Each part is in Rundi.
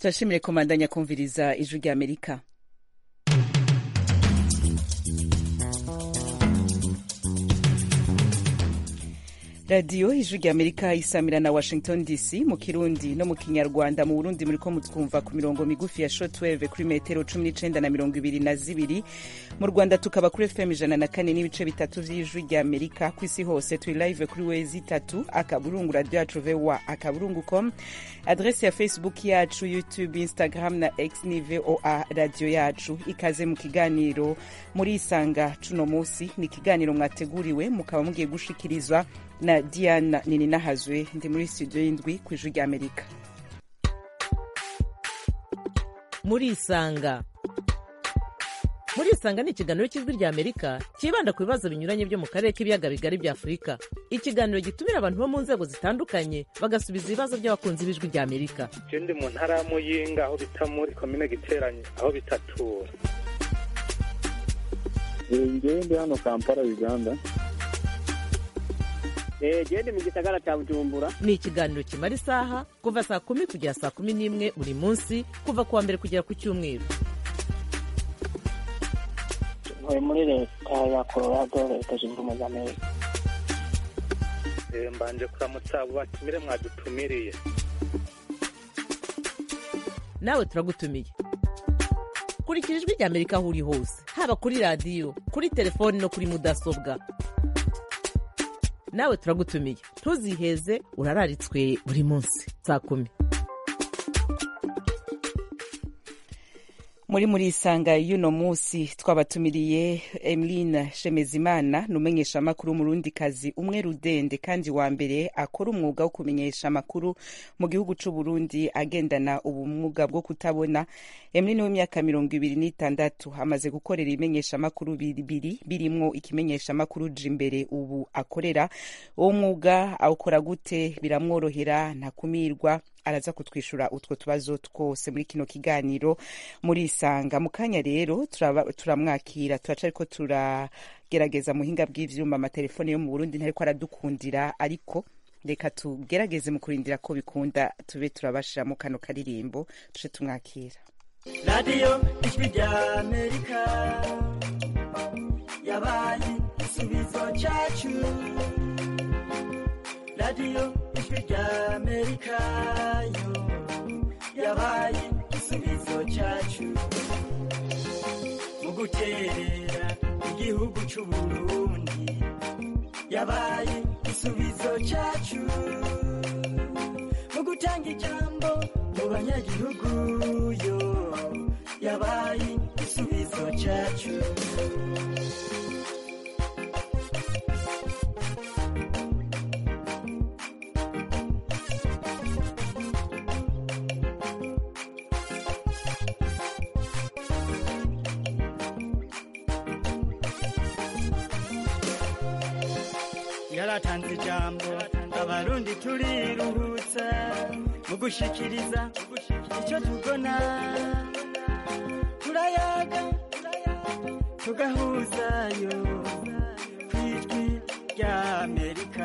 turashimire komandanya kumviriza ijwi rya amerika radiyo ijwi rya amerika isamira na washington dc mu kirundi no mu kinyarwanda mu burundi muriko mutwumva ku mirongo migufi ya shortwave kuri metero cumi n'icenda na mirongo ibiri na zibiri mu rwanda tukaba kuri fm ijana na kane n'ibice bitatu vy'ijwi rya amerika ku isi hose turi live kuri wezi itatu akaburungu radio yacu voa akaburungu com adresi ya facebook yacu youtube instagram na x ni voa radio yacu ikaze mu kiganiro muri isanga cuno musi ni ikiganiro mwateguriwe mukaba mugiye gushikirizwa na diana nininahazwe ndi muri studio y'indwi ku ijwi rya amerika muri isanga muri isanga ni ikiganiro cy'ijwi rya amerika cyibanda ku bibazo binyuranye byo mu karere k'ibiyaga bigari bya afurika ikiganiro gitumira abantu bo mu nzego zitandukanye bagasubiza ibibazo by'abakunzi b'ijwi rya amerika je ndi mu ntara ya muyinga aho bita muri komine giteranye aho bitatura ngewe ndi hano kampala uganda gende mu gisagara cya bujumbura ni ikiganiro kimara isaha kuva saa kumi kugera saa kumi n'imwe buri munsi kuva ku wa mbere kugera ku cyumweru ntuye muri leta ya colorado leta zunze ubumwe za amerika Eh, mbanje kuramutsa abo batumire mwadutumiriye nawe turagutumiye kurikira ijwi rya amerika aho uri hose haba kuri radiyo kuri telefoni no kuri mudasobwa nawe turagutumiye ntuziheze urararitswe buri munsi saa kumi muri muri isanga y'uno munsi twabatumiriye emeline shemezimana ni umenyesha amakuru umurundikazi umwe rudende kandi wa mbere akora umwuga wo kumenyesha amakuru mu gihugu c'u Burundi agendana ubumuga bwo kutabona emeline w'imyaka mirongo ibiri n'itandatu amaze gukorera ibimenyesha amakuru bibiri birimwo ikimenyesha amakuru imbere ubu akorera uwo mwuga awukora gute biramworohera ntakumirwa araza kutwishura utwo tubazo twose muri kino kiganiro muri isanga mu kanya rero turaba- turamwakira turaca ariko turagerageza muhinga bw'ivyuma amatelefone yo mu burundi ntariko aradukundira ariko reka tugerageze mu kurindira ko bikunda tube turabashiramo kano karirimbo tuce tumwakira radiyo ijwi rya amerika yabaye igisubizo cyacu radiyo ijwi rya amerika yo yabaye igisubizo cyacu mu guterera igihugu cy'u burundi yabaye igisubizo cyacu mu gutanga ijambo mu banyagihugu yo yabaye igisubizo cyacu yaratanze ijambo abarundi turiruhutsa mu gushikiriza icyo tubona turayaga tugahuzayo ku ijwi rya amerika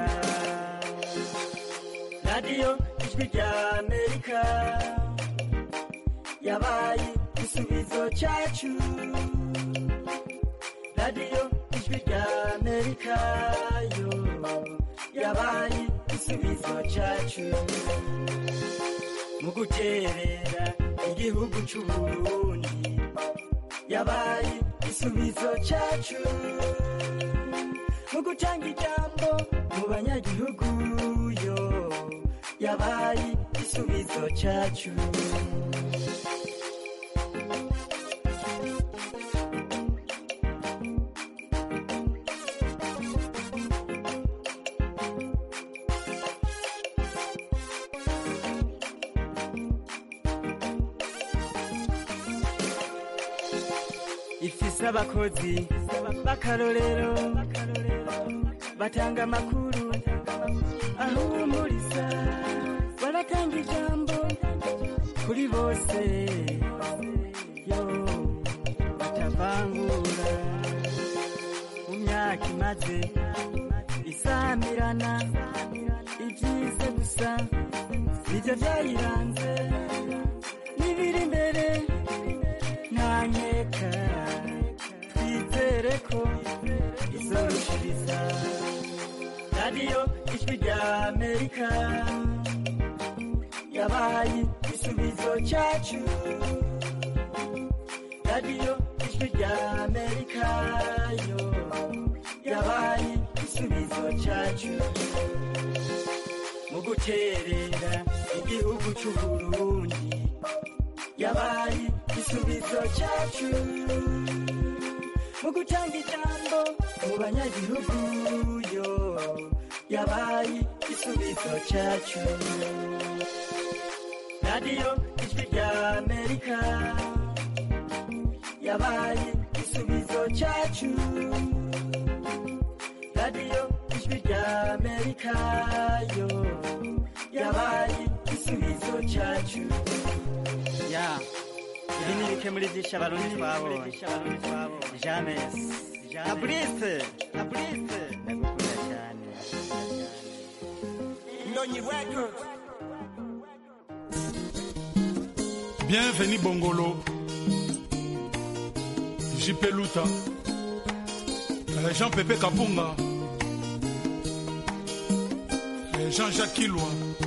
radiyo ijwi rya amerika yabaye igisubizo cyacu radiyo ijwi rya amerika yo yabaye igisubizo cyacu mu guterera igihugu cy'u burundi yabaye igisubizo cyacu mu gutanga ijambo mu banyagihugu yo yabaye igisubizo cyacu ifise abakozi b'akarorero batanga amakuru ahumuriza baratanga ijambo kuri bose yo batavangura mu myaka imaze isamirana ibyiza gusa nibyo byayiranze nizere ko izorushiriza radiyo ijwi rya amerika yabaye igisubizo cyacu radiyo ijwi rya amerika yo yabaye igisubizo cyacu mu guterera igihugu cy'uburundi yabaye igisubizo cyacu mu gutanga ijambo mu banyagihugu yo yabaye igisubizo cyacu radiyo ijwi rya amerika yabaye igisubizo cyacu radiyo ijwi rya amerika yo yabaye igisubizo cyacu ya ibi ni bike muri byinshi abarundi twabonye james abrise abrise ndagukunda cyane ndonyi records Bienvenue Bongolo. JP Luta. Euh, Jean-Pépé Kapunga. Euh, Jean-Jacques Kilwa.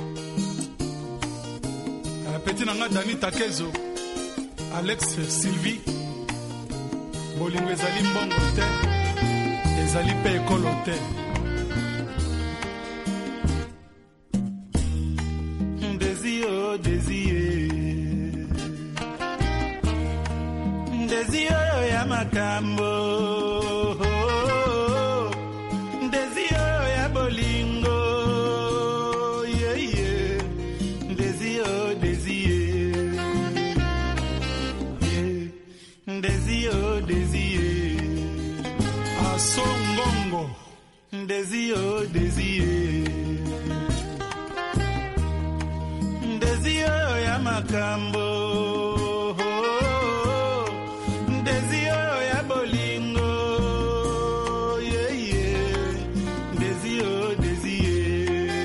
Euh, Petit Nanga Dani Takezo. Alex Sylvie. Bolingo ezali mbongo te. Ezali pe ekolo te. Désir, oh, désir. ndezi oyo ya makambo ndezi oyo ya bolingo yeye ndezi o ndezi ye Ye. ndezi o ndezi ye asongongo ndezi o ndezi ye ndezi oyo ya makambo ndezi oyo ya bolingo yeye ndezi o ndezi ye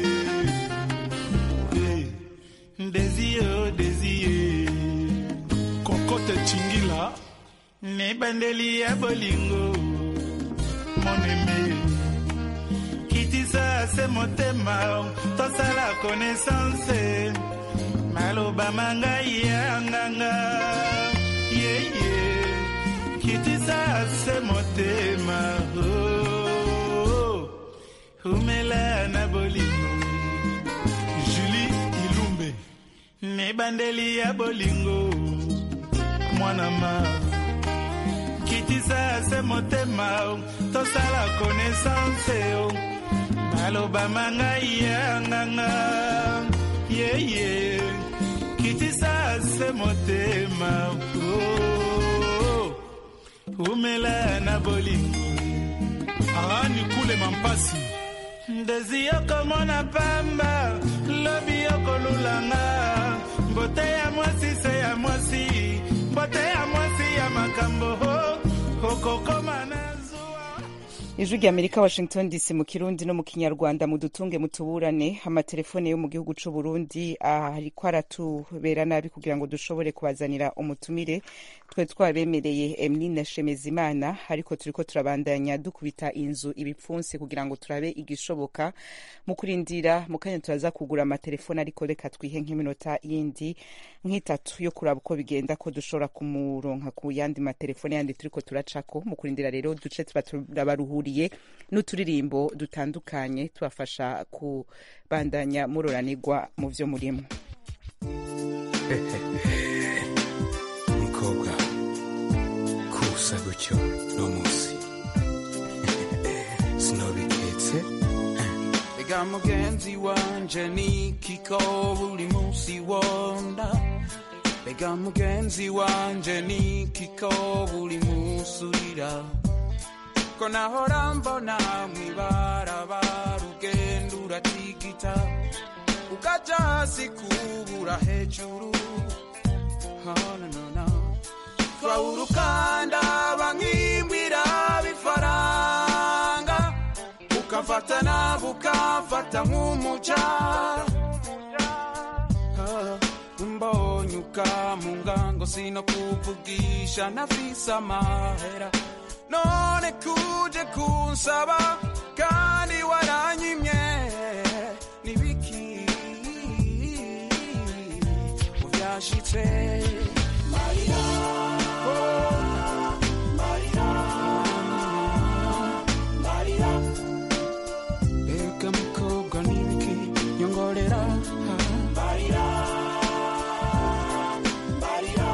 Eh, ndezi o ndezi ye kokote chingila nebandeli ya bolingo moneme kitisa se motema tosala connaissance maloba mangai ya nganga yeye kitisa se motema oh, umela na bolingo julie ilumbe nebandeli ya bolingo mwana ma kitisa se motema tosala connaissance o maloba mangai ya nganga yeye kitisa se motema oh, umela na bolingo arani kule mampasi ndezi yokomona pamba lobi yokolulanga mbote ya mwasi se ya mwasi mbote ya mwasi ya makambo ho okokoma na zuwa ijwi rya amerika washington dc mu kirundi no mu kinyarwanda mudutunge mutuburane amatelefone yo mu gihugu c'u burundi ariko aratubera nabi kugira ngo dushobore kubazanira umutumire twe twabemereye emeline shemezimana ariko turiko turabandanya dukubita inzu ibipfunsi kugira ngo turabe igishoboka mu kurindira mu kanya turaza kugura amatelefone ariko reka twihe nk'iminota yindi nk'itatu yo kuraba uko bigenda ko dushobora kumuronka ku yandi matelefone yandi turiko turacako mu kurindira rero duce tuba turabaruhuriye n'uturirimbo dutandukanye tubafasha kubandanya muroranirwa mu vyo murimo umukobwa kusa gutyo no munsi sinobiketse ega mugenzi wanje nikiko buri munsi wonda ega mugenzi wanje nikiko buri munsi urira ko nahora mbona mwibarabara ugenda uratigita ukaja hasi kubura hejuru Oh, no, no, no. twawurukanda bankimbwira bifaranga ukamfatana bukamfata nk'umuca Ah, mbonye ukamunga ngo sino kuvugisha nafise amahera none kuje kunsaba kandi waranyimye nibiki mu byashitse marira oh, marira marira mbega mukobwa nibiki nyongorera marira marira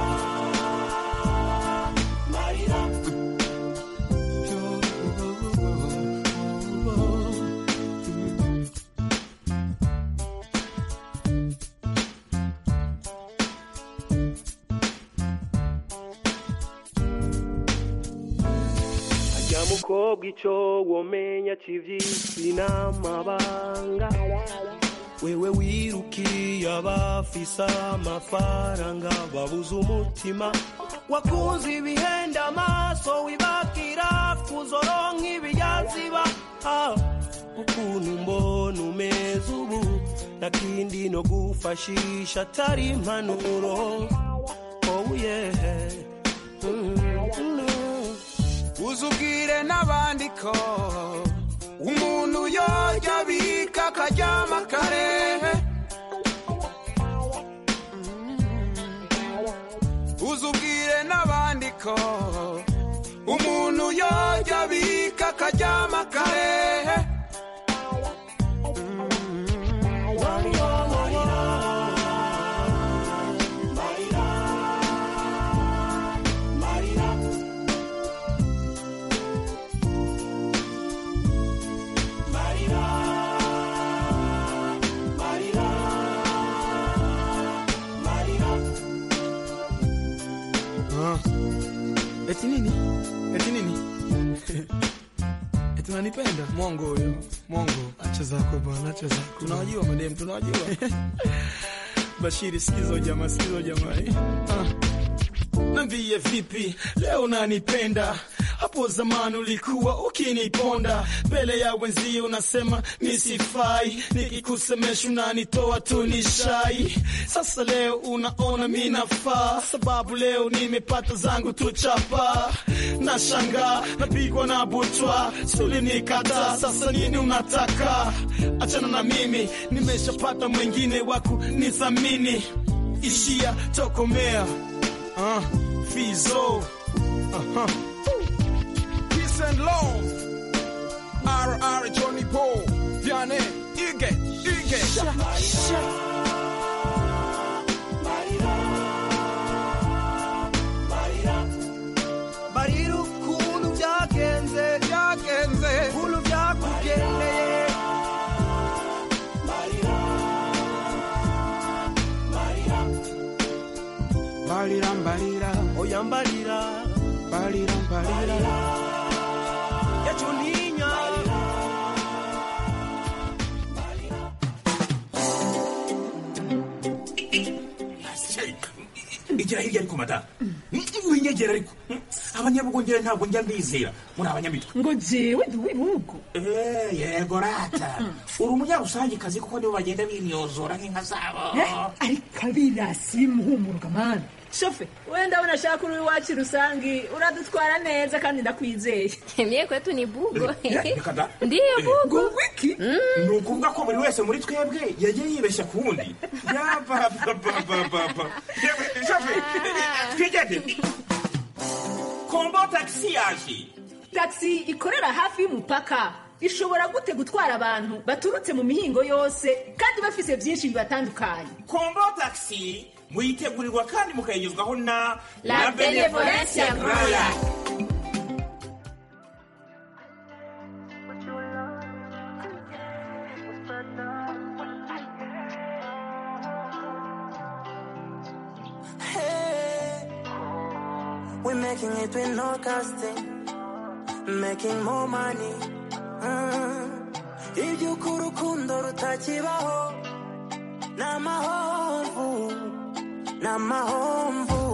marira ajya mukobwa icyo womenya kivyisi n'amabanga wewe wirukiye abafise amafaranga babuze umutima wakunze ibihenda amaso wibakira kuzoronka ibiyaziba Ah, ukuntu mbona umeze ubu nakindi no gufashisha atari impanuro oh yeah mm, mm. uzubwire n'abandi ko umuntu yorya abika akaryama kare uzubwire n'abandi ko umuntu yorya abika akaryama kare Ah. Eti nini? Eti nini? Eti unanipenda? Mwongo huyo. Mwongo. Acha zako bwana, acha zako. Tunawajua madem, tunawajua. Bashiri, sikiza jamaa, sikiza jamaa. eh. Ah. Nambie vipi leo unanipenda? Hapo zamani ulikuwa ukiniponda mbele ya wenzio, unasema misifai, nikikusemesha unanitoa tu ni shai. Sasa leo unaona mi nafaa, sababu leo nimepata zangu tu chapa. Nashangaa napigwa na butwa, suli nikata, sasa nini unataka? Achana na mimi, nimeshapata mwingine waku nithamini. Ishia tokomea Uh, Fizo. Uh-huh. Peace and love. RR Johnny Paul. Vianney. Ige. Ige. barira ukuntu byagenze byagenze ukuntu byakugendeye Mbalira mbalira. oya mbalira Mbalira mbalira. yacuninya igira hirya ariko madamu winyegera ariko abanyabugongera ntabwo njya mbizera muri abanyamitwe ngo jewe ndi uw'ibihugu Eh, yego rata uri umunyarusangikazi kuko nibo bagenda binyozora nk'inka zabo ariko abirasi bimuhumuruka mani shofe wenda abona ashaka uri iwacu rusangi uradutwara neza kandi ndakwizeye Mie kwetu ni bugo. reka da Ndiyo bugo. wiki ni ukuvuga ko buri wese muri twebwe yagiye yibeshya ku wundi yabababababa yewe shafe twigende kombo tagisi yaje taxi ikorera hafi y'umupaka ishobora gute gutwara abantu baturutse mu mihingo yose kandi bafise byinshi bibatandukanye kombo tagisi muyitegurirwa kandi mukayigezwaho na La Benevolencia Royal. Hey, we're making it with no casting, making more money. Mm. Iby'uko urukundo rutakibaho ni amahomvu ni amahomvu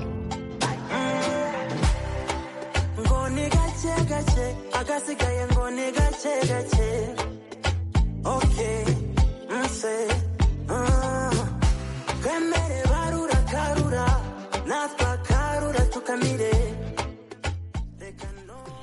Mm. ngo ni gake gake agasigaye ngo ni gake gake okay nse mm. twemere barura karura natwe akarura tukamire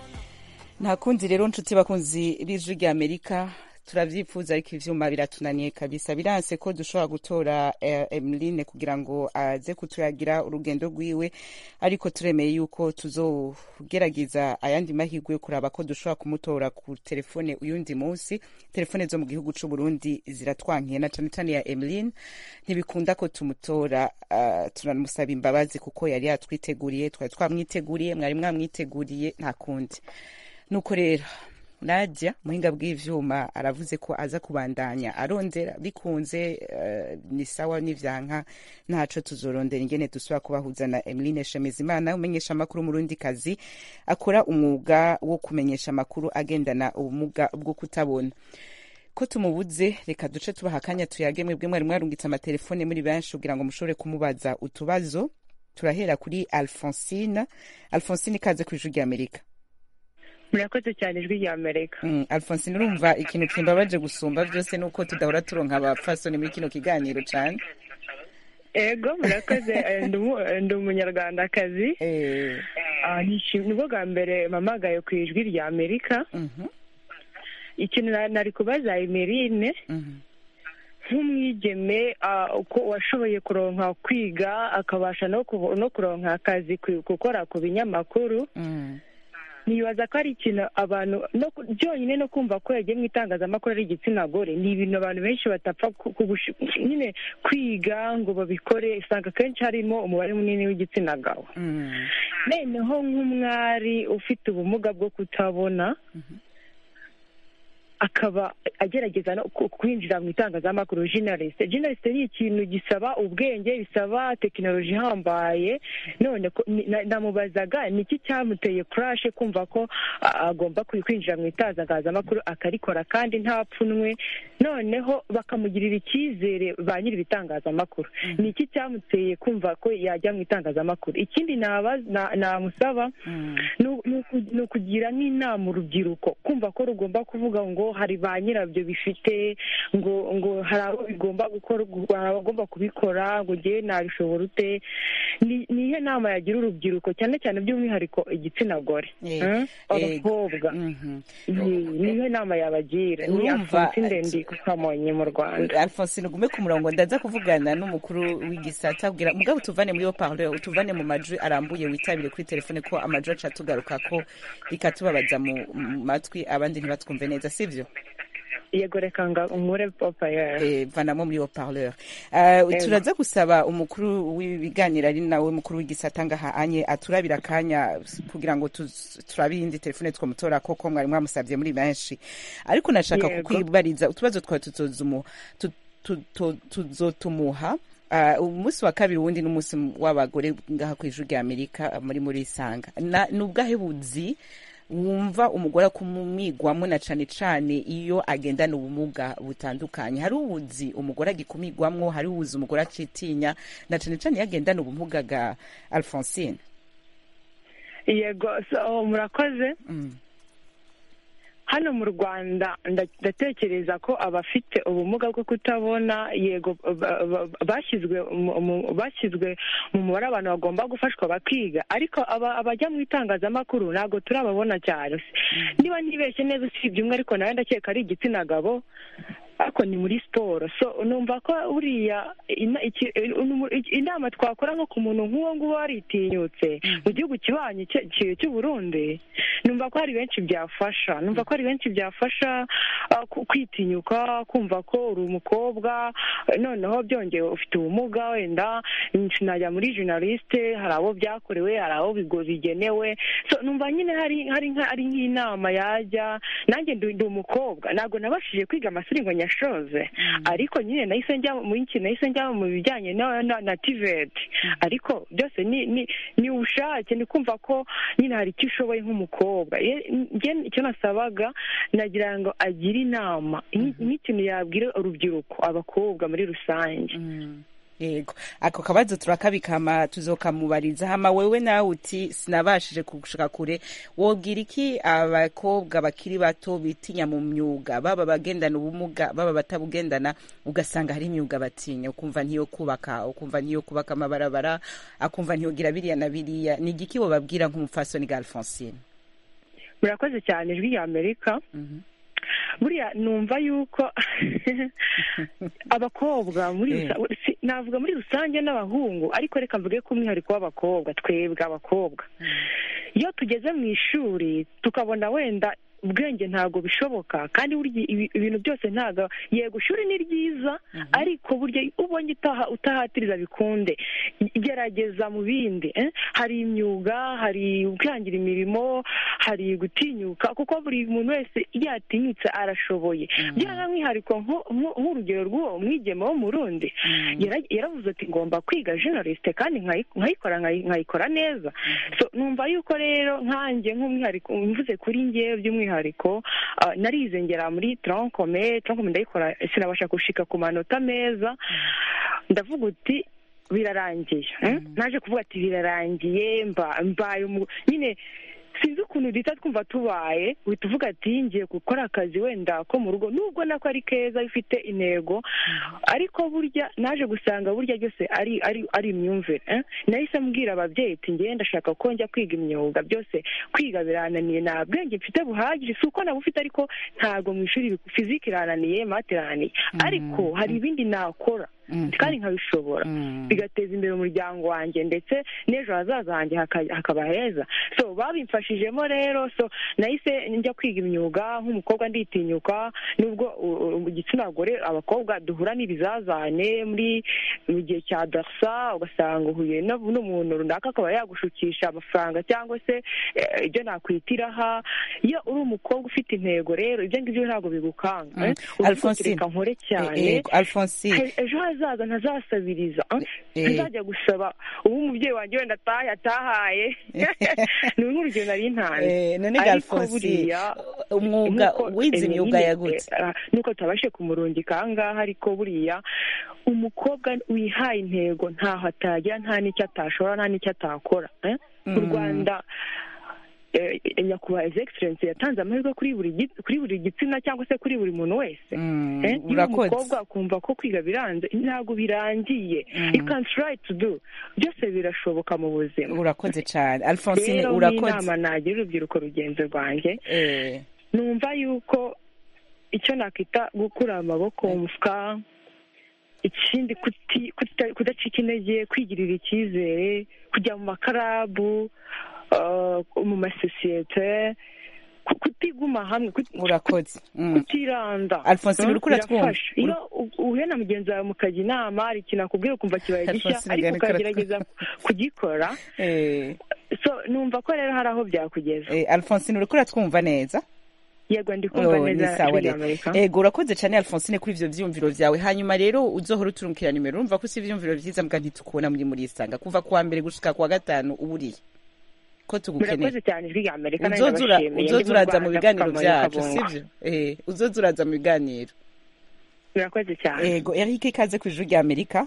nta kundi rero nshuti bakunzi b'ijwi rya amerika turavyifuza ariko ivyuma biratunaniye kabisa biranse ko dushobora gutora eh, emeline kugira ngo aze kuturagira urugendo rwiwe ariko turemeye yuko tuzogerageza ayandi mahirwe yo kuraba ko dushobora kumutora ku telefone uyundi munsi telefone zo mu gihugu c'u Burundi ziratwankiye na cane cane ya emeline ntibikunda ko tumutora uh, turamusaba imbabazi kuko yari yatwiteguriye twari twamwiteguriye mwari mwamwiteguriye nta kundi nuko rero Nadia muhinga bw'ivyuma aravuze ko aza kubandanya arondera bikunze uh, ni sawa n'ivyanka ntaco tuzorondera ingene dusubira kubahuza na Emeline Shemezimana umenyesha amakuru mu rundi kazi akora umwuga wo kumenyesha amakuru agendana ubumuga bwo kutabona ko tumubuze reka duce tubaha akanya tuyage mwebwe mwari mwarungitse amatelefone muri benshi kugira ngo mushobore kumubaza utubazo turahera kuri Alphonsine Alphonsine ikaze ku ijwi rya Amerika murakoze cyane ijwi rya amerika Mm, Alphonsine urumva ikintu kimbabaje gusumba byose nuko tudahora turonka abapfasoni muri kino kiganiro cane ego murakoze eh, ndi umu- eh, ndi umunyarwandakazi Ah, nishim- nibwo bwa mbere mpamagaye ku ijwi rya amerika ikintu na- nari kubaza emerine nk'umwigeme ah, uko washoboye kuronka kwiga akabasha no kubo- no kuronka akazi ku- gukora ku binyamakuru nibaza ko ari ikintu abantu no ku- byonyine no kumva ko yagiye mu itangazamakuru ari igitsina gore ni ibintu abantu benshi batapfa ku- kugushi- nyine kwiga ngo babikore usanga akenshi harimo umubare munini w'igitsina gabo noneho nk'umwari ufite ubumuga bwo kutabona akaba agerageza no ku- kwinjira mu itangazamakuru journalist journalist ni ikintu gisaba ubwenge bisaba tekinoloji ihambaye none ko- ni- na- namubazaga ni iki cyamuteye crash kumva ko a- agomba kwi- kwinjira mu itangazamakuru akarikora kandi nta pfunwe noneho bakamugirira icyizere ba nyiri ibitangazamakuru ni iki cyamuteye kumva ko yajya mu itangazamakuru ikindi naba- na- namusaba ni u- ni uku- ni ukugira nk'inama urubyiruko kumva ko rugomba kuvuga ngo hari ba nyirabyo bifite ngo ngo hari abo bigomba gukora hari abagomba kubikora ngo ngewe nabishobora ute ni ni iyihe nama yagira urubyiruko cyane cyane by'umwihariko igitsina gore Eh, Hmm? eh, abakobwa Ni- ni iyihe nama yabagira ni Urumva, afonsinde ndi ku kamonyi mu rwanda Alphonsine ugume ku murongo ndaza kuvugana n'umukuru w'igisata abwira mugabo utuvane muri yo parleur utuvane mu majwi arambuye witabire kuri telefone ko amajwi aca tugaruka ko bikatubabaza mu mu matwi abandi ntibatwumve neza sivyo yego reka nga nkure papa yawe eh, vanamo muri yo parleur uh, Ego. turaza gusaba umukuru w'ibiganiro ari nawe mukuru w'igisata ngaha anye aturabira akanya kugira ngo tuz- turabe iyindi telefone twamutora koko mwari mwamusabye muri benshi ariko nashaka Yego. kukwibariza utubazo twawe tuzozumu- tu- tu- tu- tuzotumuha Uh, umunsi wa kabiri wundi n'umunsi w'abagore ngaha ku ijuru rya amerika muri muri isanga Na- ni ubwahe buzi wumva umugore akumigwamo na cane cane iyo agendana ubumuga butandukanye hari ubuzi umugore agikumigwamwo hari ubuzi umugore acitinya na cane cane iyo agendana ubumuga bwa alphonsine yego so murakoze hano mu rwanda nda- ndatekereza ko abafite ubumuga bwo kutabona yego ba- ba- bashyizwe mu- mu- bashyizwe mu mubare abantu bagomba gufashwa bakiga ariko aba- abajya mu itangazamakuru ntabwo turababona cyane niba ntibeshye neza usibye umwe ariko nawe ndakeka ari igitsina gabo ariko ni muri siporo so numva ko buriya ina- iki- umu- iki- inama twakora nko ku muntu nk'uwo nguwo waritinyutse mu gihugu kibanyi cye- cye- cy'u Burundi numva ko hari benshi byafasha numva ko hari benshi byafasha ah, ku- kwitinyuka kumva ko uri umukobwa eh, noneho byongeye ufite ubumuga wenda sinajya muri journaliste hari abo byakorewe hari abo bigo bigenewe so numva nyine hari hari nka- ari nk'inama yajya nanjye ndi ndi umukobwa ntabwo nabashije kwiga amashuri ngo nyashoze ariko nyine nahise njya muri iki nahise njya mu bijyanye na na, na TVET ariko byose ni ni ni ubushake ni kumva ko nyine hari icyo ushoboye nk'umukobwa Ye- njye icyo nasabaga nagira ngo agire inama Nk- nk'ikintu yabwira urubyiruko abakobwa muri rusange yego ako kabazo turakabikama tuzokamubariza hama wewe nawe uti sinabashije gushika kure wobwira iki abakobwa bakiri bato bitinya mu myuga baba bagendana ubumuga baba batabugendana ugasanga hari imyuga batinya ukumva ntiyo kubaka ukumva ntiyo kubaka amabarabara akumva ntiyogira biriya na biriya ni igiki wobabwira nk'umupfasoni ga alphonsine murakoze cyane ijwi rya amerika buriya numva yuko abakobwa muri Eh. rusa- si- navuga muri rusange n'abahungu ariko reka mvuge ko umwihariko w'abakobwa twebwe abakobwa iyo tugeze mu ishuri tukabona wenda ubwenge ntabwo bishoboka kandi burya ibi- ibintu byose ntabwo yego ishuri ni ryiza ariko burya iyo ubonye utaha utahatiriza bikunde gerageza mu bindi eh? hari imyuga hari kwihangira imirimo hari gutinyuka kuko buri muntu wese iyo yatinyutse arashoboye by'umwihariko nko- nko- nk'urugero rw'uwo mwigeme wo mu rundi yara- yaravuze ati ngomba kwiga journaliste kandi nkayi- nkayikora nkayi- nkayikora neza so numva yuko rero nkanjye nk'umwihariko mvuze kuri ngewe by'umwihariko ah, narize ngera muri troncome troncome ndayikora sinabasha gushika ku manota meza ndavuga uti birarangiye eh? naje kuvuga ati birarangiye mba mbaye umu- nyine sinzi ukuntu duhita twumva tubaye uhita uvuga ati ngiye gukora akazi wenda ko mu rugo nubwo nako ari keza bifite intego ariko burya naje gusanga burya byose ari ari ari imyumvire eh? nahise mbwira ababyeyi ati ngewe ndashaka ko njya kwiga imyuga byose kwiga birananiye nta bwenge mfite buhagije si uko nabufite ariko ntabwo mu ishuri fiziki irananiye mate irananiye ariko hari ibindi nakora kandi nkabishobora bigateza imbere umuryango wanjye ndetse n'ejo hazaza hanjye haka- hakaba heza so babimfashijemo rero so nahise njya kwiga imyuga nk'umukobwa nditinyuka nubwo u- u- mu gitsina gore abakobwa duhura n'ibizazane muri mu gihe cya darsa ugasanga uhuye no- n'umuntu runaka akaba yagushukisha amafaranga cyangwa se eh, ibyo nakwita iraha iyo uri umukobwa ufite intego rero ibyo ngibyo ntabwo bigukanga Mm. eh? Uvuga uti, Alphonsine. reka nkore cyane Eh, eh, Alphonsine. He- ejo hazaza ntazasabiriza eh? Eh. ntazajya gusaba ubu umubyeyi wanjye wenda atahaye atahaye ni nk'urugero nari ntanze Eh, none ga ariko Alphonsine, buriya umwuga nk'uko wize Emily imyuga nyine, yagutse eh, nuko tutabashe kumurungika aha ngaha ariko buriya umukobwa wihaye intego ntaho atagera nta n'icyo atashobora nta n'icyo atakora eh? mu Mm. rwanda eh, nyakubahwa his excellence yatanze amahirwe kuri buri gi- kuri buri gitsina cyangwa se kuri buri muntu wese Mm, Eh, iyo urakoze. umukobwa akumva ko kwiga biranze ntabwo birangiye Mm. you can try to do byose birashoboka mu buzima urakoze cyane alphonsine rero urakoze n'inama nagira urubyiruko rugenzi rwanjye Eh, numva yuko icyo nakwita gukura amaboko mu mufuka ikindi kuti- kuta- kudacika intege kwigirira icyizere kujya mu makarabu uh, mu masosiyete ku- kutiguma hamwe kut- urakoze Mm. kutiranda Alphonsine, Mm, uriko uratwumva? birafasha. iyo u- uhuye na mugenzi wawe mukajya inama hari ikintu akubwira ukumva kibaye gishya Alphonsine, ariko ariko ukagerageza kugikora Eh, so numva ko rero hari aho byakugeza eh, alphonsine uriko uratwumva neza yego ndi kumva Oh, ni neza sawa ijwi rero. ry'Amerika. ego urakoze cyane alphonsine kuri ivyo vyiyumviro vyawe hanyuma rero uzohora uturumkira nimero urumva ko si ivyiyumviro vyiza mbwa ntitukubona muri muri isanga kuva kuwa mbere gushika kuwa gatanu uburiye ko tugukeneye murakoze cyane ijwi rya amerika nanjye uzoza ura- ndabashimiye. uzoza Ndi mu uraza mu Rwanda, biganiro Kamonyi, vyacu Kabungo. sivyo Eh, uzoza uraza mu biganiro murakoze cyane ego eric ikaze ku ijuru rya amerika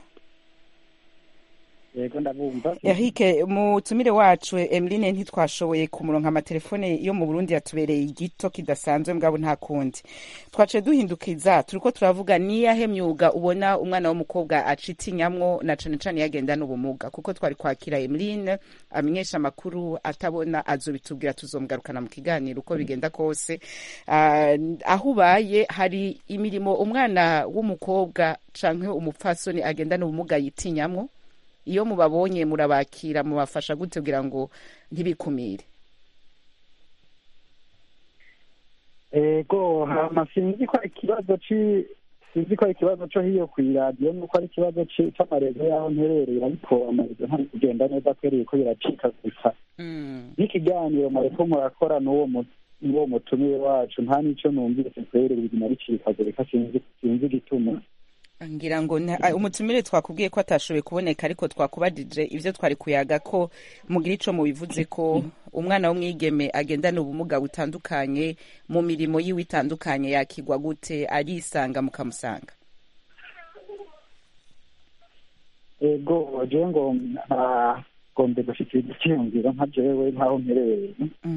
yego ndabumva Eric mutumire wacu Emeline ntitwashoboye kumuronka amatelefone yo mu Burundi yatubereye igito kidasanzwe mbwabo nta kundi twaciye duhindukiza turiko turavuga niyahe myuga ubona umwana w'umukobwa acitinyamwo na cane cane yagenda n'ubumuga kuko twari kwakira Emeline amenyesha amakuru atabona azobitubwira tuzomgarukana mu kiganiro uko bigenda kose Ah, aho ubaye hari imirimo umwana w'umukobwa canke umupfasoni agenda n'ubumuga yitinyamwo iyo mubabonye murabakira mubafasha gute kugira ngo ntibikumire ego hama sinzi ko ari ikibazo ci sinzi ko ari ikibazo co hiyo kw'iradiyo nuko ari ikibazo ci- c'amarezo y'aho mperereye ariko amarezo ntari kugenda neza kwereye ko biracikagurika n'ikiganiro mwariko murakora n'uwo mu- n'uwo mutumire wacu nta n'ico numvise kwere biguma bicikagurika sinzi sinzi igituma ngira ngo nta- ah, umutumire twakubwiye ko atashoboye kuboneka ariko twakubajije ivyo twari kuyaga ko mugira ico mubivuze ko umwana w'umwigeme agendana ubumuga butandukanye mu mirimo yiwe itandukanye yakigwa gute arisanga mukamusanga ego jewe ngo ntagombe gushikira igiciyumviro nka jewe nk'aho mperereye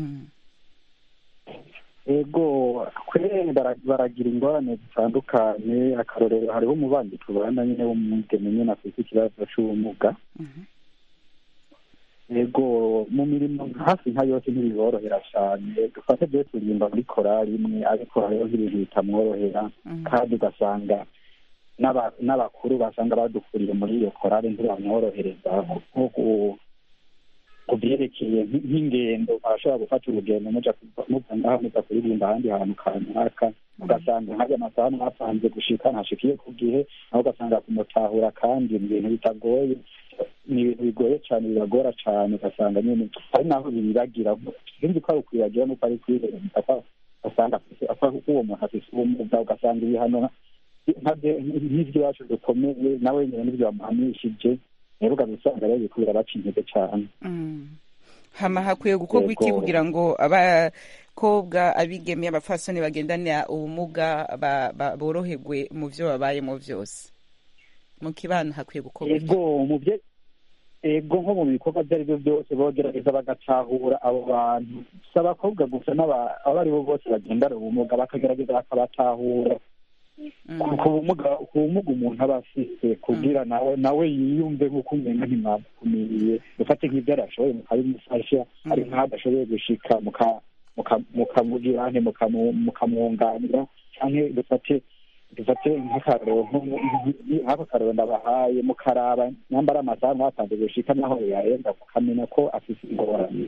ego kwere bara- baragira ingorane zitandukanye akarorero hariho umubanyi tubana nyine w'umwigeme nyine afite ikibazo c'ubumuga yego mu mirimo hafi nka yose ntibiborohera cyane dufate byo turirimba muri korali imwe ariko hariho nk'ibintu bitamworohera kandi ugasanga n'aba- n'abakuru basanga badukuriye muri iyo korali ntibamworohereza nko ku- ku byerekeye nk- nk'ingendo arashobora gufata urugendo muja kuva- muva ngaha muza kuririmba ahandi hantu kanaka ugasanga nk'ayo amasaha mwapanze gushika ntashikiye ku gihe naho ugasanga kumutahura kandi mu bintu bitagoye ni ibintu bigoye cyane bibagora cyane ugasanga nyine ari naho bibibagira sinzi ko ari ukwibagira nuko ari kwihereza ko ugasanga afise- ko uwo muntu afise ubumuga ugasanga ibihano nka- nk'iby'iwacu dukomeye nawe nyine n'ibyo bamuhanishije rero ugasanga rero biriko birabaca intege cyane Mm. hama hakwiye gukorwa iki Yego. kugira ngo abakobwa abigeme abafasoni bagendana ubumuga ba- ba- boroherwe mu vyo babayemo vyose mu kibano hakwiye gukorwa iki ego mu bye ego nko mu bikorwa ibyo ari byo byose bogerageza bagatahura abo bantu si abakobwa gusa n'aba- abo ari bo bose bagendana ubumuga bakagerageza bakabatahura ku ku bumuga ku bumuga umuntu aba afise kugira nawe nawe yiyumve nk'uko umenga ntimwakumiriye dufate nk'ibyo arashoboye mukabimufasha ari nk'aho adashoboye gushika muka- muka- mukamugira nte mukamu- mukamwunganira canke dufate dufate nk'akarorero nko- nk- nk'ako karorero ndabahaye mukaraba nyambara amasaha mwapanze gushika naho yarenga mukamenya ko afise ingorane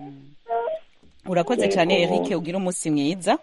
urakoze cyane Yego. eric ugira umunsi mwiza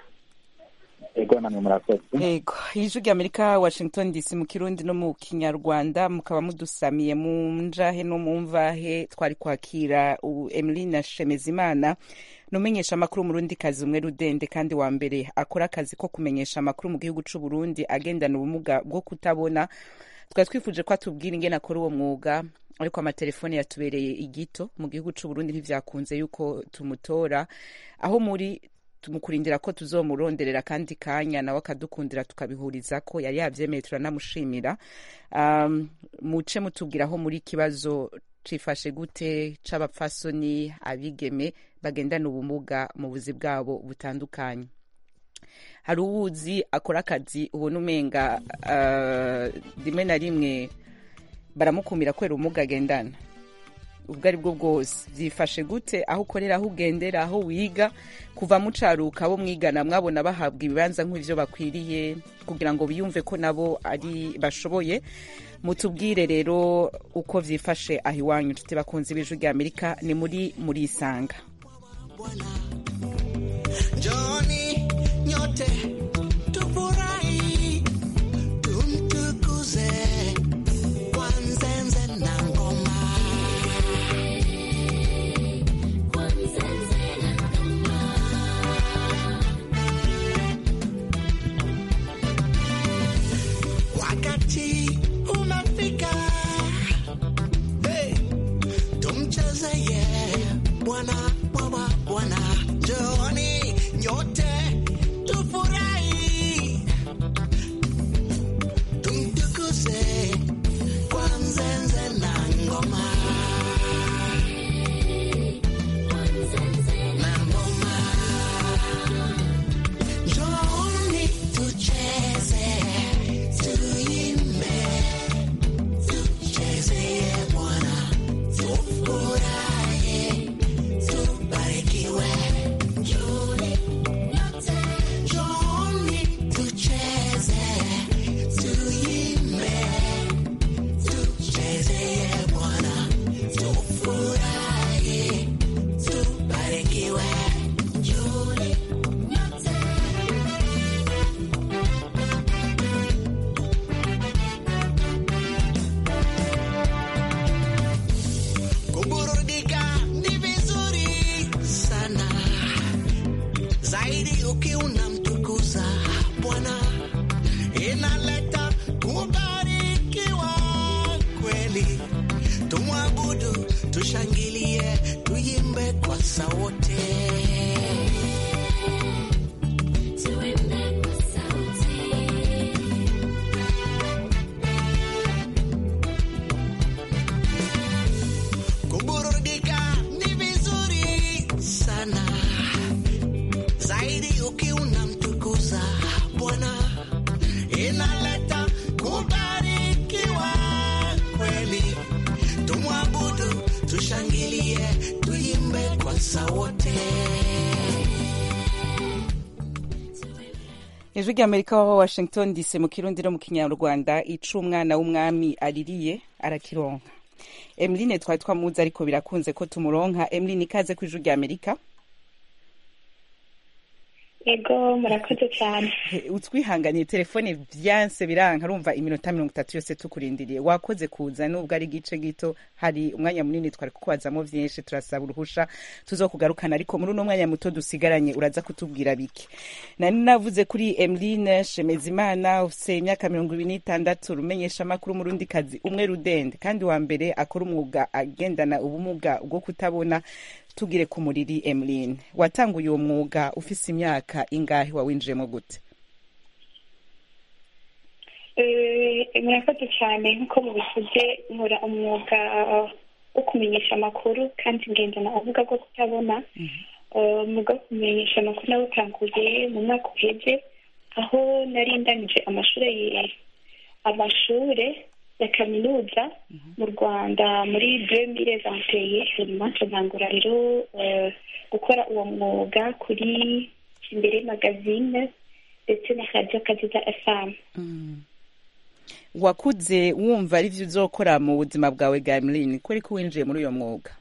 ego namwe murakoze Ego, ijwi ry'Amerika Washington DC mu Kirundi no mu Kinyarwanda mukaba mudusamiye mu njahe no mu mvahe twari kwakira u- Emeline Shemezimana numenyesha amakuru mu Burundi kazi umwe rudende kandi wa mbere akora akazi ko kumenyesha amakuru mu gihugu c'u Burundi agendana ubumuga bwo kutabona twari twifuje ko atubwira ingene akora uwo mwuga ariko amatelefone yatubereye igito mu gihugu c'u Burundi ntivyakunze yuko tumutora aho muri tumukurindira ko tuzomuronderera kandi kanya nawe akadukundira tukabihuriza ko yari yavyemeye turanamushimira um, muce mutubwira aho muri kibazo cifashe gute c'abapfasoni abigeme bagendana ubumuga mu buzi bwabo butandukanye hari uwuzi akora akazi ubona umenga uh, rimwe na rimwe baramukumira kubera ubumuga agendana ubwo ari bwo bwose byifashe gute aho ukorera aho ugendera aho wiga kuva mucaruka abo mwigana mwabona bahabwa ibibanza nk'ibyo bakwiriye kugira ngo biyumve ko nabo ari bashoboye mutubwire rero uko byifashe aho iwanyu inshuti bakunze ibiju rya amerika ni muri muri isanga Njoni nyote tufurahi, tumtukuze kwa nzenze na ngoma. Wakati umefika, hey, tumchezeye Bwana, Bwana, Bwana, njooni nyote tufurahi, tumtukuze kwa nzenze na ngoma. Na ngoma. Njooni tucheze, tuimbe, tuchezeye Bwana, tufurahi tubarikiwe. Njooni nyote, njooni tucheze, tuimbe, tuchezeye Bwana, tufurahi, tubarikiwe. Njooni nyote. Kuburudika ni vizuri sana zaidi ukiwa unamtukuza Bwana, inaleta kubarikiwa kweli. Tumwabudu, tushangilie, tuimbe kwa sauti. Tuimbe kwa sauti. Kuburudika ni vizuri sana zaidi ukiwa unamtukuza Bwana, inaleta kubarikiwa kweli. Tumwabudu, tushangilie ijwi ry'amerika wa washington dc mu kirundi no mu kinyarwanda ica umwana w'umwami aririye arakironka emeline twari twamuzi ariko birakunze ko tumuronka emeline ikaze ku ijwi ry'amerika ego murakoze cyane utwihanganiye telefone byanse biranka urumva iminota mirongo itatu yose tukurindiriye wakoze kuza nubwo ari igice gito hari umwanya munini twari kukwazamo byinshi turasaba uruhusha tuzokugarukana ariko muri uno mwanya muto dusigaranye uraza kutubwira bike nari navuze kuri emeline shemezimana ufite imyaka mirongo ibiri n'itandatu rumenyesha amakuru murundi kazi umwe rudende kandi wa mbere akora umwuga agendana ubumuga bwo kutabona tugire ku muriri emeline watanguye uwo mwuga ufise imyaka ingahe wawinjiyemo gute murakoze cyane nk'uko mubivuze nkora umwuga wo kumenyesha amakuru kandi ngendana ubuga bwo kutabona umwuga wo kumenyesha amakuru nawutanguye mu mwaka uheze aho nari ndanije amashuri amashure ya kaminuza mu rwanda muri demire zanteye hanyuma ntangura rero gukora uwo mwuga kuri imbere magazine ndetse na radiyo kaziza efamu wakuze wumva ari byo uzokora mu buzima bwawe bwa emeline kubera ko winjiye muri uyo mwuga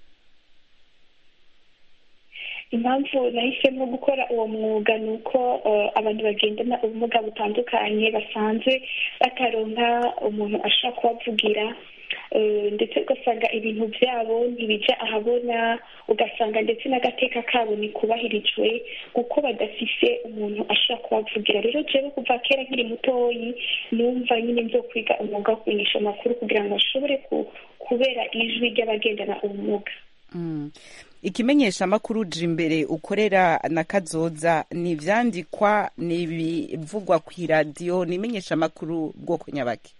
impamvu nahisemo gukora uwo mwuga ni uko abantu bagendana ubumuga butandukanye basanzwe bataronka umuntu ashobora kubavugira ndetse ugasanga ibintu byabo ntibijya ahabona ugasanga ndetse n'agateka kabo ntikubahirijwe kuko badafise umuntu ashobora kubavugira rero jewe kuva kera nkiri mutoyi numva nyine nzo kwiga umwuga wo kumenyesha amakuru kugira ngo ashobore kubera ijwi ry'abagendana ubumuga ikimenyesha amakuru uje imbere ukorera na kazoza ni ibyandikwa ni ibivugwa ku iradiyo ni imenyesha amakuru bwoko nyabaki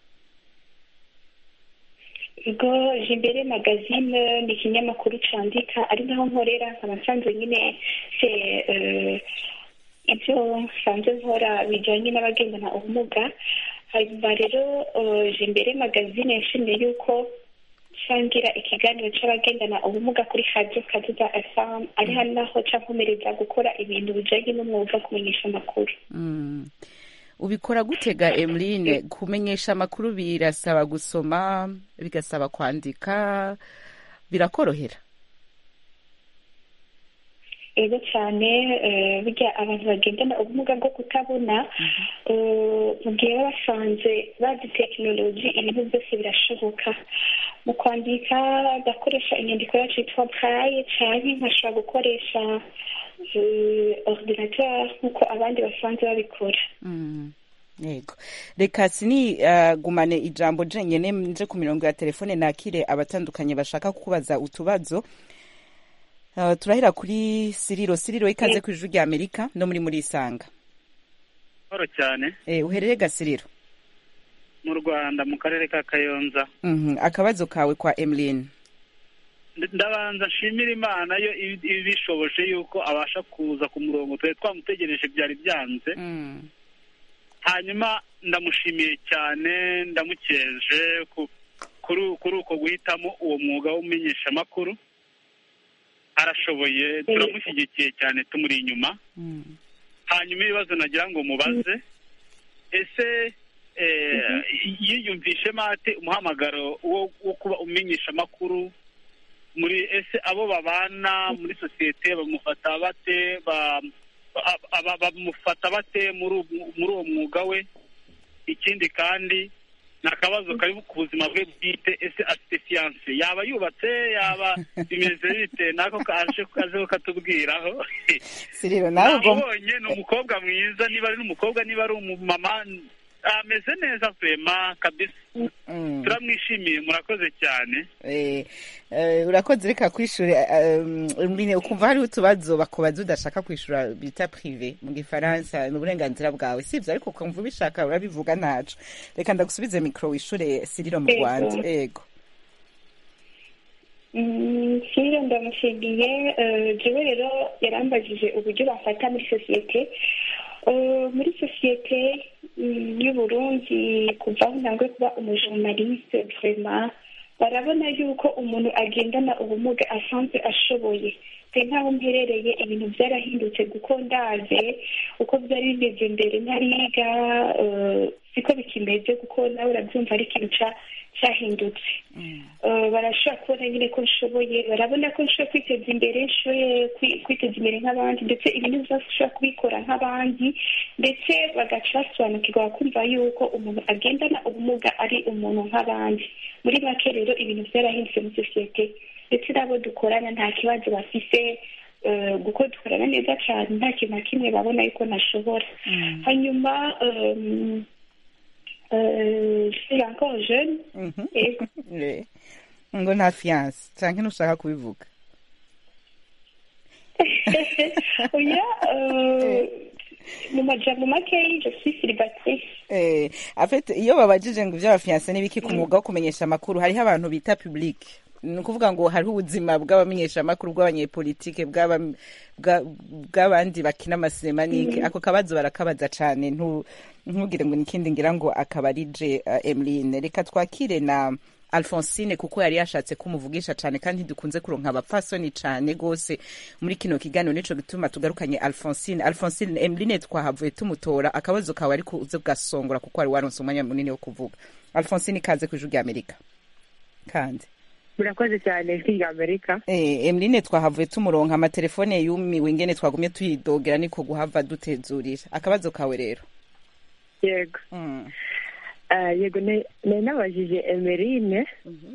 ubwo jimbere magazine ni ikinyamakuru cyandika ari naho nkorera nkaba nsanzwe nyine se ibyo nsanzwe nkora bijyanye n'abagendana ubumuga hanyuma rero jimbere magazine yashimiye yuko shangira ikiganiro cy'abagendana ubumuga kuri radiyo kaduda efamu ari hano naho cyankomereza gukora ibintu bijyanye n'umwuga wo kumenyesha amakuru ubikora gutega emeline kumenyesha amakuru birasaba gusoma bigasaba kwandika birakorohera ego cyane burya abantu bagendana ubumuga bwo kutabona mu gihe baba basanze bazi tekinoloji ibintu byose birashoboka mu kwandika agakoresha inyandiko yacu yitwa buraye cyane nkashobora gukoresha ordinateur nk'uko abandi basanzwe babikora yego reka sini gumane ijambo jenyine nje ku mirongo ya telefone nakire abatandukanye bashaka kukubaza utubazo turahera kuri siriro siriro ikaze ku ijwi rya amerika no muri muri isanga horo cyane uherere gasiriro mu rwanda mu karere ka kayonza akabazo kawe kwa emeline ndabanza nshimira imana yo ibishoboje yuko abasha kuza ku murongo twari twamutegereje byari byanze hanyuma ndamushimiye cyane ndamukeje kuri uko guhitamo uwo mwuga w'umenyeshamakuru arashoboye turamushyigikiye cyane tumuri inyuma hanyuma ibibazo nagira ngo mubaze ese yiyumvishemo ate umuhamagaro wo kuba umenyesha amakuru muri ese abo babana muri sosiyete bamufata bate bamufata bate muri uwo mwuga we ikindi kandi ni akabazo kari ku buzima bwe bwite ese afite siyanse yaba yubatse yaba bimeze bite nako kaje kazeho katubwiraho nabonye ni umukobwa mwiza niba ari n'umukobwa niba ari umumama ameze neza vema kabisa turamwishimiye murakoze cyane urakoze reka kwishyure ukumva hariho utubazo bakubaza udashaka kwishyura bita pirive mu gifaransa ni uburenganzira bwawe si ibyo ariko ukumva ubishaka urabivuga ntacu reka ndagusubize mikoro wishyure siriro mu rwanda yego siriro ndamushimiye jewe rero yarambajije uburyo bafata muri sosiyete muri sosiyete y'uburundi kuva aho ntangwe kuba umujournaliste vrema barabona yuko umuntu agendana ubumuga asanzwe ashoboye pe nk'aho mperereye ibintu byarahindutse kuko ndaze uko byari bimeze mbere ntariga eh, siko bikimeze kuko nawe urabyumva ari ikintu ca- cyahindutse Eh, barashobora kubona nyine ko nshoboye barabona ko nshoboye kwiteza imbere nshoboye kwi- kwiteza imbere nk'abandi ndetse ibintu byose ushobora kubikora nk'abandi ndetse bagaca basobanukirwa bakumva yuko umuntu agendana ubumuga ari umuntu nk'abandi muri make rero ibintu byarahindutse muri sosiyete ndetse n'abo dukorana nta kibazo bafise eh, kuko dukorana neza cyane nta kintu na kimwe babona yuko ntashobora hanyuma um, euh, je suis encore jeune et Eh, ngo nta fiyanse cyangwa ntushaka kubivuga oya euh, mu majambo makeyi je suis célibataire Eh, afite iyo babajije ngo iby'abafiyanse n'ibiki ku mwuga wo kumenyesha amakuru hariho abantu bita public ni ukuvuga ngo hariho ubuzima bw'abamenyesha amakuru bw'abanyepolitike bw'aba- bwa- bw'abandi bakina amasinema n'iki Mhm. ako kabazo barakabaza cyane ntu- ntugire ngo nikindi ngira ngo akaba ari je uh, emeline reka twakire na alphonsine kuko yari yashatse kumuvugisha cyane kandi dukunze kuronka abapfasoni cyane rwose muri kino kiganiro nico gituma tugarukanye alphonsine alphonsine emeline twahavuye tumutora akabazo kawe ariko uze bwasongora kuko wari waronse umwanya munini wo kuvuga alphonsine ikaze ku ijwi rya amerika kandi murakoze cyane ijwi rya amerika Eh, emeline twahavuye tumuronka amatelefone yumiwe ingene twagumye tuyidogera niko guhava dutezurira akabazo kawe rero yego Ah, yego ne- nari nabajije emerine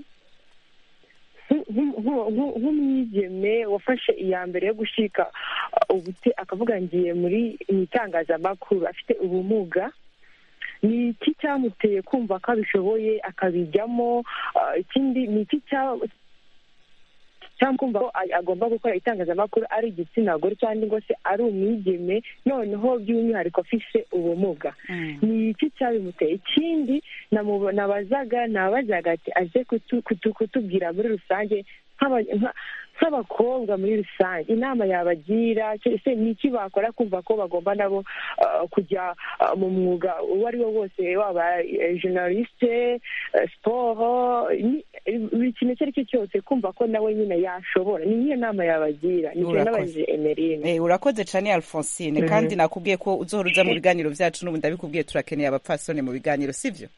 nk- nk- nk- nk- nk'umwigeme wafashe iya mbere yo gushika ah, ubute akavuga ngiye muri mu itangazamakuru afite ubumuga ni iki cyamuteye kumva ko abishoboye akabijyamo Ah, ikindi ni iki cya- cyangwa kumva ko a- agomba gukora itangazamakuru ari igitsina gore cyangwa ngo se ari umwigeme noneho by'umwihariko afise ubumuga ni iki cyabimuteye ikindi namubo- nabazaga nabazaga ati aze kutu- kutu- kutubwira muri rusange nk'aba- nka- nk'abakobwa muri rusange inama yabagira se se ni iki bakora kumva ko bagomba nabo ah, kujya ah, mu mwuga uwo ari wo wose waba eh, journaliste eh, siporo ni- buri kintu icyo ari cyo cyose kumva ko nawe nyine yashobora ni nk'iyo nama yabagira nicyo Urakoze. nabajije emerine Eh, urakoze cyane alphonsine Mhm. kandi nakubwiye ko uzohora uza mu biganiro byacu n'ubu ndabikubwiye turakeneye abapfasoni mu biganiro sivyo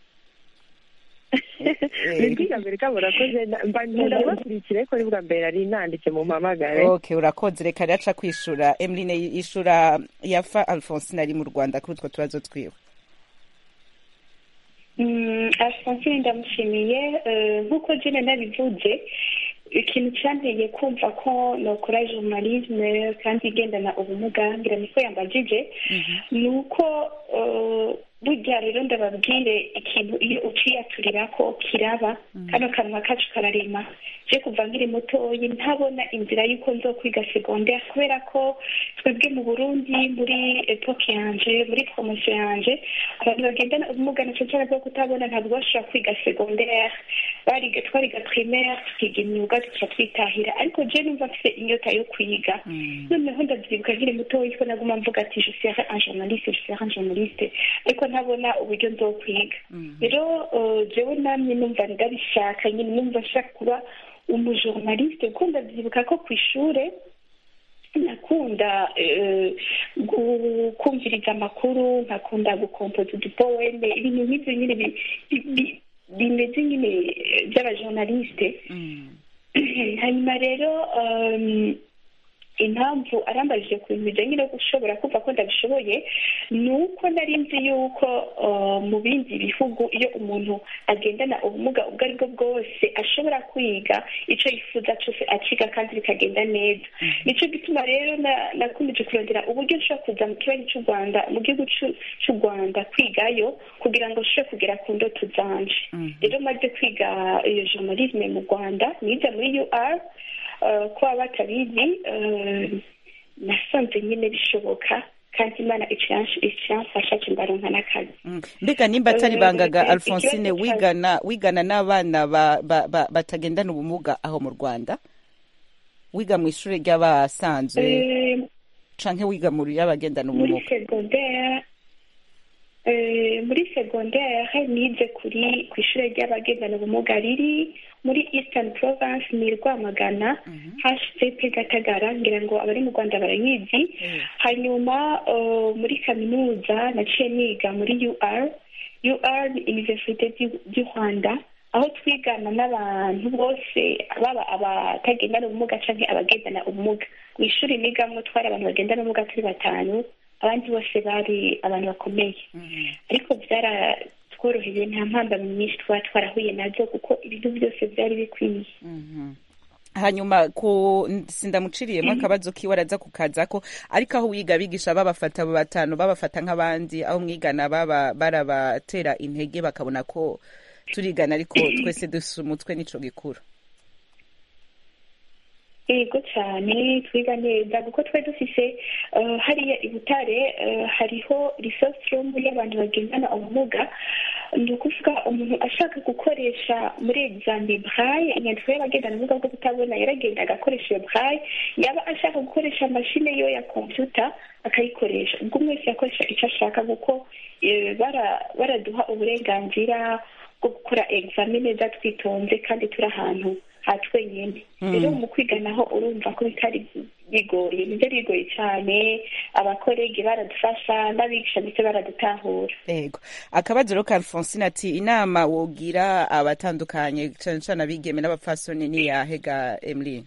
ijwi rya amerika murakoze na- mba nkunda kubakurikira ariko ni bwa mbere nari nanditse mu mpamagare okay urakoze reka rero aca kwishura emeline yishura yafa alphonsine ari mu rwanda kuri utwo tubazo twiwe Mm, Alphonsine ndamushimiye eh, nk'uko jene nabivuze ikintu cyanteye kumva ko nokora journalisme kandi igendana ubumuga ngira niko yambajije ni uko eh, burya rero ndababwire ikintu iyo uciyaturira ko kiraba kano kanwa kacu kararema je kuva nkiri mutoyi ntabona inzira y'uko nzokwiga secondaire kubera ko twebwe mu burundi muri epoke yanje muri promosiyo yanje abantu bagendana ubumuga na cyane bwo kutabona ntabwo bashobora kwiga secondaire bariga twariga primaire tukiga imyuga tuca twitahira ariko je numva mfite inyota yo kwiga noneho ndabyibuka nkiri mutoyi ko naguma mvuga ati je serai un journaliste je serai un journaliste ariko ntabona uburyo nzokwiga rero eh, jewe namye numva ndabishaka nyine numva nshaka kuba umujournaliste kuko ndabyibuka ko ku ishure nakunda eh, gu- kumviriza amakuru nkakunda gukompoza udupoeme ibintu nk'ibyo nyine bi- bi- bi- bimeze nyine eh, by'abajournaliste hanyuma rero um, impamvu arambajije ku bintu bijyanye no gushobora kumva ko ndabishoboye ni uko nari nzi yuko uh, mu bindi bihugu iyo umuntu agendana ubumuga ubwo ari bwo bwose ashobora kwiga icyo yifuza cyose akiga kandi bikagenda neza nicyo gituma rero na- nakomeje kurondera uburyo nshobora kuza mu kibazo cy'u rwanda mu gihugu c'u- cy'u rwanda kwigayo kugira ngo nshobore kugera ku ndoto zanje rero maze kwiga iyo journalisme mu rwanda nize muri ur eh, ko baba batabizi eh, nasanze nyine bishoboka kandi imana ikiransh- ikiramfasha kimbaronka n'akazi mbega nimba atari Eh, bangaga eh, alphonsine ikibazo cya- wigana wigana n'abana ba- ba- ba- batagendana ubumuga aho mu rwanda wiga mu ishuri ry'abasanzwe Eh, canke wiga mu ry'abagendana muri ubumuga secondaire eh, muri muri segondere nize kuri ku ishuri ry'abagendana ubumuga riri muri eastern province ni rwamagana hcp gatagara ngira ngo abari mu rwanda barayizi hanyuma uh, muri kaminuza naciye niga muri ur ur ni universite du- du rwanda aho twigana n'abantu bose baba abatagendana ubumuga canke abagendana ubumuga mu ishuri nigamwo twari abantu bagendana ubumuga turi batanu abandi bose bari abantu bakomeye ariko byaratworoheye nta mpambano nyinshi twaba twarahuye nazo kuko ibintu byose byari bikwiye hanyuma ku sindamuciriyemo akabazo kiwe araza kukazako ariko aho wiga abigisha babafata abo batanu babafata nk'abandi aho mwigana baba barabatera intege bakabona ko turigana ariko twese dusa umutwe n'ico gikuru yego cyane twiga neza kuko twari dufise eh, hariya i butare eh, hariho resource room y'abantu bagendana ubumuga ni ukuvuga umuntu ashaka gukoresha muri exame braille inyandiko y'abagendana ubumuga bwo kutabona yaragenda agakoresha iyo braille yaba ashaka gukoresha mashine yo ya computer akayikoresha ubwo umwe wese yakoresha icyo ashaka kuko eh, bara- baraduha uburenganzira bwo gukora exame neza twitonze kandi turi ahantu ha twenyine Mm. rero mu kwiga naho urumva ko bitari bigoye nibyo bigoye cyane abakorege baradufasha n'abigisha ndetse baradutahura yego akabazo rero ka alphonsine ati inama wogira abatandukanye cane cane abigeme n'abapfasoni ni yahe ga emeline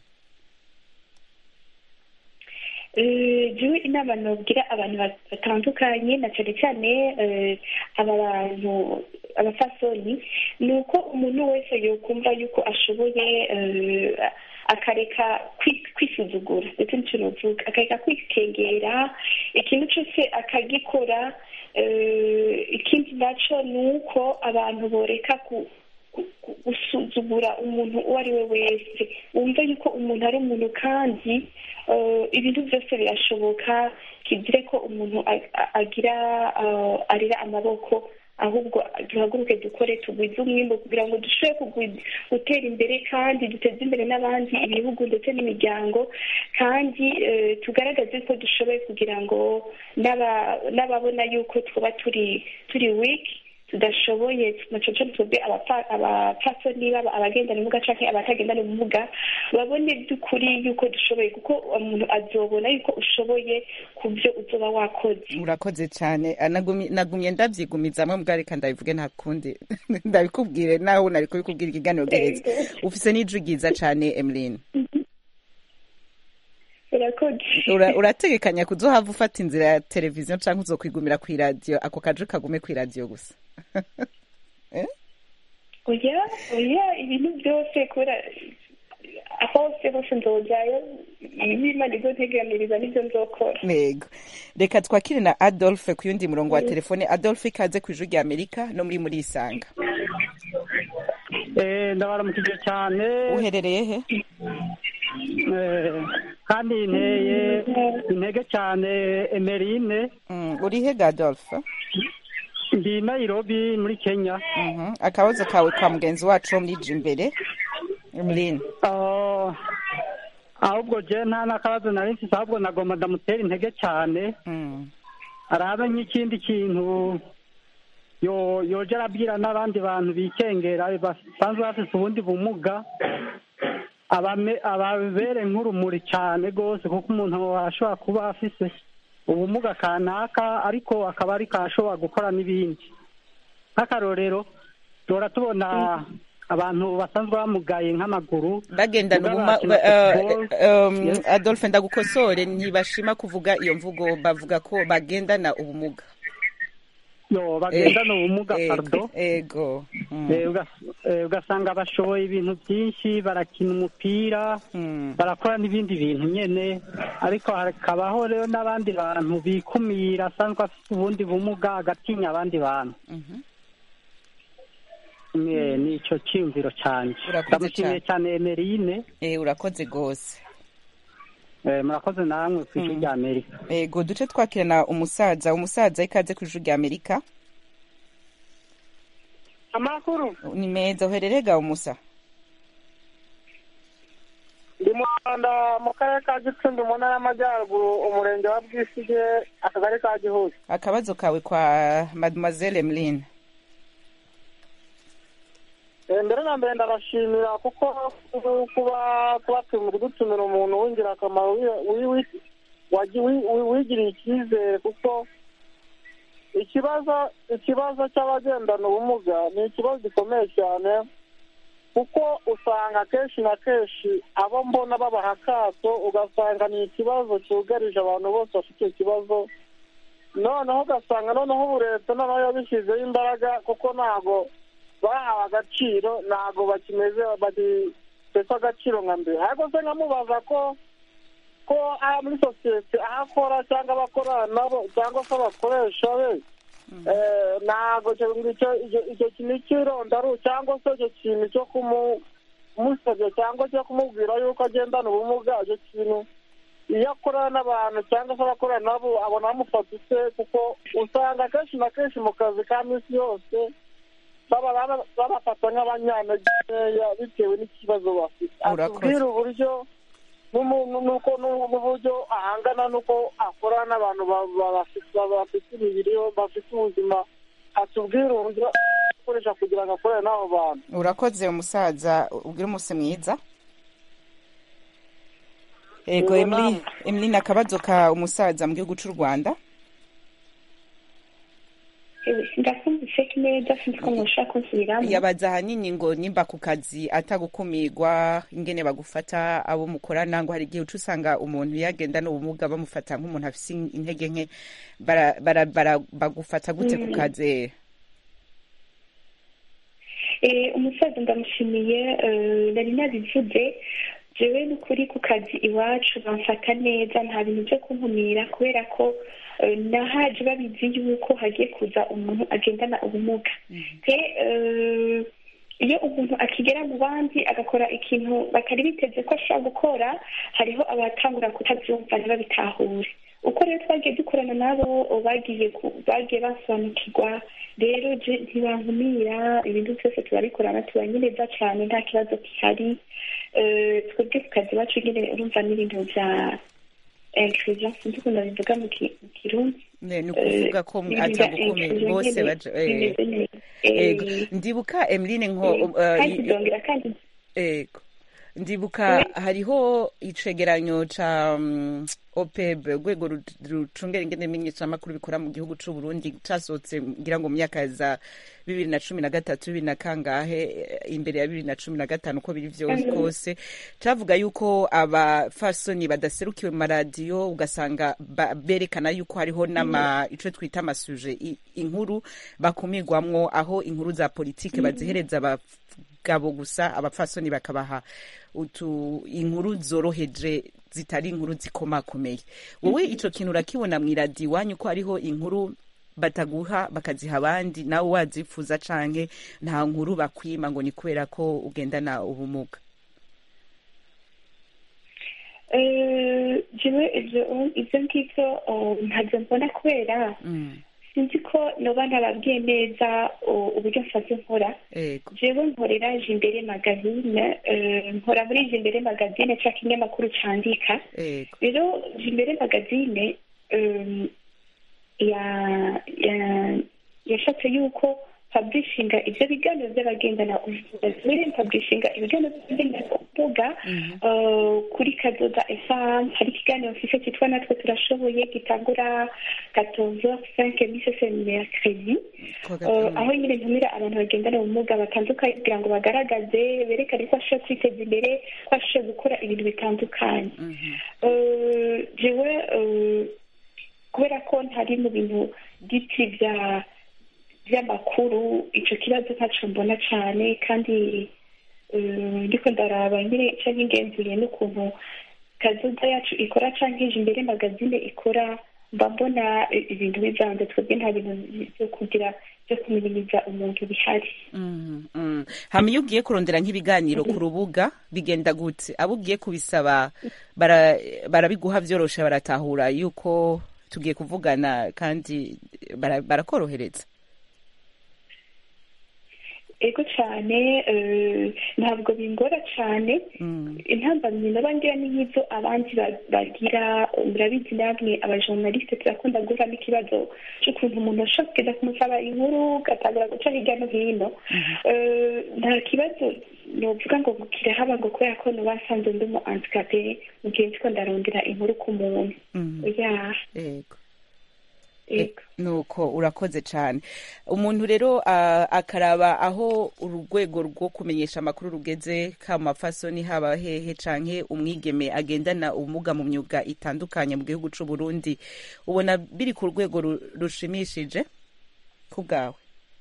Eh, jewe inama nobwira abantu batandukanye na cyane cyane eh, aba bantu abafasoni ni uko umuntu wese yokumva yuko ashoboye eh, akareka kwi- kwisuzugura ndetse n'icyo novuga akareka kwikengera ikintu cyose akagikora eh, ikindi naco ni uko abantu boreka ku ku- gusuzugura umuntu uwo ari we wese wumve yuko umuntu ari umuntu kandi eh, ibintu byose birashoboka kigire ko umuntu a- a- agira eh, arira amaboko ahubwo duhaguruke dukore tugwize umwimbo kugira ngo dushobore kugwi- gutera imbere kandi duteze imbere n'abandi ibihugu ndetse n'imiryango kandi eh, tugaragaze ko dushoboye kugira ngo n'aba- n'ababona yuko twaba turi turi wiki tudashoboye nacoco twebwe abapfa- abapfasoni baba abagendana ubumuga canke abatagendana ubumuga babone by'ukuri yuko dushoboye kuko umuntu azobona yuko ushoboye ku byo uzoba wakoze urakoze cyane Ah, nagumye nagumye ndabyigumizamwe mbwa reka ndabivuge nta kundi ndabikubwire nawe nari kubikubwira ikiganiro gereza ufise n'ijwi ryiza cyane emeline urakoze Ura- urategekanya kuzohava ufata inzira ya televiziyo cyangwa uzokwigumira ku iradiyo ako kaje kagume ku iradiyo gusa oya oya ibintu byose kubera hose hose nzojayo ibimana ibyo nteganiriza nibyo nzokora yego reka twakire na adolphe ku yundi murongo wa telefone adolphe ikaze ku ijwi rya amerika no muri muri isanga ndabaramukije cyane uherereye he Eh, kandi nteye intege cyane emerine uri he ga adolphe ndi nairobi muri kenya akabazo kawe kwa mugenzi wacu wo muri imbere emeline Ah, ahubwo je nta n'akabazo nari mfise ahubwo nagomba ndamutera intege cyane arabe nk'ikindi kintu yo yoja arabwira n'abandi bantu bikengera basanzwe bafise ubundi bumuga abame- ababere nk'urumuri cyane rwose kuko umuntu ashobora kuba afise ubumuga kanaka ariko akaba ariko ashobora gukora n'ibindi nk'akarorero duhora tubona abantu basanzwe bamugaye nk'amaguru bagendana mugabo ubuma bakina eh, football. um, Yes. adolphe ndagukosore ntibashima kuvuga iyo mvugo bavuga ko bagendana ubumuga yo bagendana Eh, ubumuga ego, pardo ego Mm. Eh, ugas- eh, ugasanga bashoboye ibintu byinshi barakina umupira barakora n'ibindi bintu nyene ariko hakabaho rero n'abandi bantu bikumira asanzwe afite ubundi bumuga agatinya abandi bantu Eh, ni ico cyiyumviro canje Urakoze ndamushimiye cyane emerine Eh, urakoze rwose Eh, murakoze namwe ku ijwi rya amerika ego duce twakirana umusaza umusaza ikaze ku ijwi rya amerika amakuru ni meza uherereye ga umusa ndi mu rwanda mu karere ka gicumbi mu ntara y'amajyaruguru umurenge wa bwisige akagari ka gihugu akabazo kawe kwa mademoiselle emeline Eh, mbere na mbere ndabashimira kuko kuba kuba kudutumira umuntu w'ingirakamaro wi- wi- wi- wagi- wi- wi- wigiriye icyizere kuko ikibazo ikibazo cy'abagendana ubumuga ni ikibazo gikomeye cyane kuko usanga kenshi na kenshi abo mbona babaha akato ugasanga ni ikibazo cyugarije abantu bose bafite icyo kibazo noneho ugasanga noneho ubu leta noneho yabishyizeho imbaraga kuko ntabwo bahawe agaciro ntabwo bakimeze bagifite agaciro nka mbere ariko se nkamubaza ko ko aha muri sosiyete aho akora cyangwa abakorana nabo cyangwa se abakoresha be eh, ntabwo icyo icyo- icyo- icyo kintu cy'irondaru cyangwa se icyo kintu cyo kumu- kumusebya cyangwa cyo kumubwira yuko agendana ubumuga icyo kintu iyo akorana n'abantu cyangwa se abakorana nabo abona bamufata ute kuko usanga kenshi na kenshi mu kazi ka minsi yose baba baba- babafata nk'abanyantege nkeya bitewe n'ikibazo bafite Urakoze. atubwire uburyo n'umu- n'uko n'uburyo ahangana n'uko akorana n'abantu ba- ba- bafite bafite imibiri bafite ubuzima atubwire uburyo akoresha kugira ngo akorane n'abo bantu urakoze umusaza ubwire umunsi mwiza ego Yego, emeline emeline akabazo ka umusaza mu gihugu cy'u rwanda ndakumvise neza sinzi ko mushaka kunsubiramo yabaza ahanini ngo nimba ku kazi atagukumirwa ingene bagufata abo mukorana ngo hari igihe uca usanga umuntu yagenda n'ubumuga bamufata nk'umuntu afise intege nke bara- bara- bara- bagufata gute ku Mm. kazi Eh, umusaza ndamushimiye eh, nari nabivuze jewe n'ukuri ku kazi iwacu bamfata neza nta bintu byo kunkumira kubera ko eh, nahaje babizi yuko hagiye kuza umuntu agendana ubumuga te eh, iyo umuntu akigera mu bandi agakora ikintu batari biteze ko ashobora gukora hariho abatangura kutabyumva ntibabitahure uko rero twagiye dukorana nabo bagiye ku- bagiye basobanukirwa rero je ntibankumira ibintu byose turabikorana tubanye neza cyane nta kibazo gihari Eh, twebwe ku kazi iwacu nyine urumva n'ibintu bya inclusion sinzi ukuntu babivuga mu ki- mu kirundi Ne, ni ukuvuga ko Eh, ibintu bya atagukumira inclusion bose nyine baje eh, bimeze neza. ego Eh, ndibuka emeline nko eh, uh, kandi y- ndongera kandi ego ndibuka hariho icegeranyo ca um, opeb urwego ru- rucungera ingene imenyeshamakuru bikora mu gihugu c'u burundi casohotse ngira ngo mu myaka za bibiri na cumi na gatatu bibiri na kangahe eh, imbere ya bibiri na cumi na gatanu uko biri vyose Mhm. kose cavuga yuko abafasoni badaserukiwe mu maradiyo ugasanga ba- berekana yuko hariho n'ama ico twita amasuje i- inkuru bakumirwamwo aho inkuru za politike Mhm. bazihereza abagabo gusa abapfasoni bakabaha utu inkuru zoroheje zitari inkuru zikomakomeye wowe ico kintu urakibona mw'iradiyo iwanyu ko hariho inkuru bataguha bakaziha abandi nawe wazifuza canke nta nkuru bakwima ngo ni kubera ko ugendana ubumuga Eh, jewe ivyo ivyo ngivyo oh, ntavyo mbona kubera sinzi ko noba ntababwiye neza oh, uburyo mfata nkora ego jewe nkorera imbere magazine eh, nkora muri imbere magazine ca kinyamakuru candika ego rero imbere magazine um, ya ya yashatse yuko publishinga ivyo biganiro vy'abagendana ubumuga publishinga ibiganiro vy'abagendana ubumuga uh, kuri kazoza fm hari ikiganiro mfise cyitwa natwe turashoboye gitangura 14h05 mise mercredi Uh, aho nyine ntumira abantu bagendana ubumuga batandukanye kugira ngo bagaragaze berekane ko bashoboye kwiteza imbere ko bashoboye gukora ibintu bitandukanye Uh, jewe uh, kubera ko ntari mu bintu by'iti bya by'amakuru ico kibazo ntaco mbona cane kandi uh, ndiko ndaraba nyine ico nkingenzuriye n'ukuntu kazoza yacu ikora canke ije imbere magazine ikora mba mbona i- ibintu bivanze twebwe nta bintu vyo kugira vyo kuminimiza umuntu bihari Mhm, mhm. hama iyo ugiye kurondera nk'ibiganiro ku rubuga bigenda gute abo ugiye kubisaba bara- barabiguha vyoroshe baratahura yuko tugiye kuvugana kandi bara- barakorohereza ego cyane eh, ntabwo bingora cyane intambamyi naba ngira ni nk'izo abandi ba- bagira murabizi namwe abajournaliste turakunda guhura n'ikibazo cy'ukuntu umuntu ashobora kugenda kumusaba inkuru ugatangira guca hirya no hino Eh, nta kibazo novuga ngo kirahaba ngo kubera ko nuba nsanzwe ndi umu handicapé mu gihe ndiko ndarondera inkuru ku muntu ya yego nuko urakoze cyane umuntu rero ah, akaraba aho urwego rwo kumenyesha amakuru rugeze ka mafasoni haba hehe canke umwigeme agendana ubumuga mu myuga itandukanye mu gihugu c'u Burundi ubona biri ku rwego ru- rushimishije ku bwawe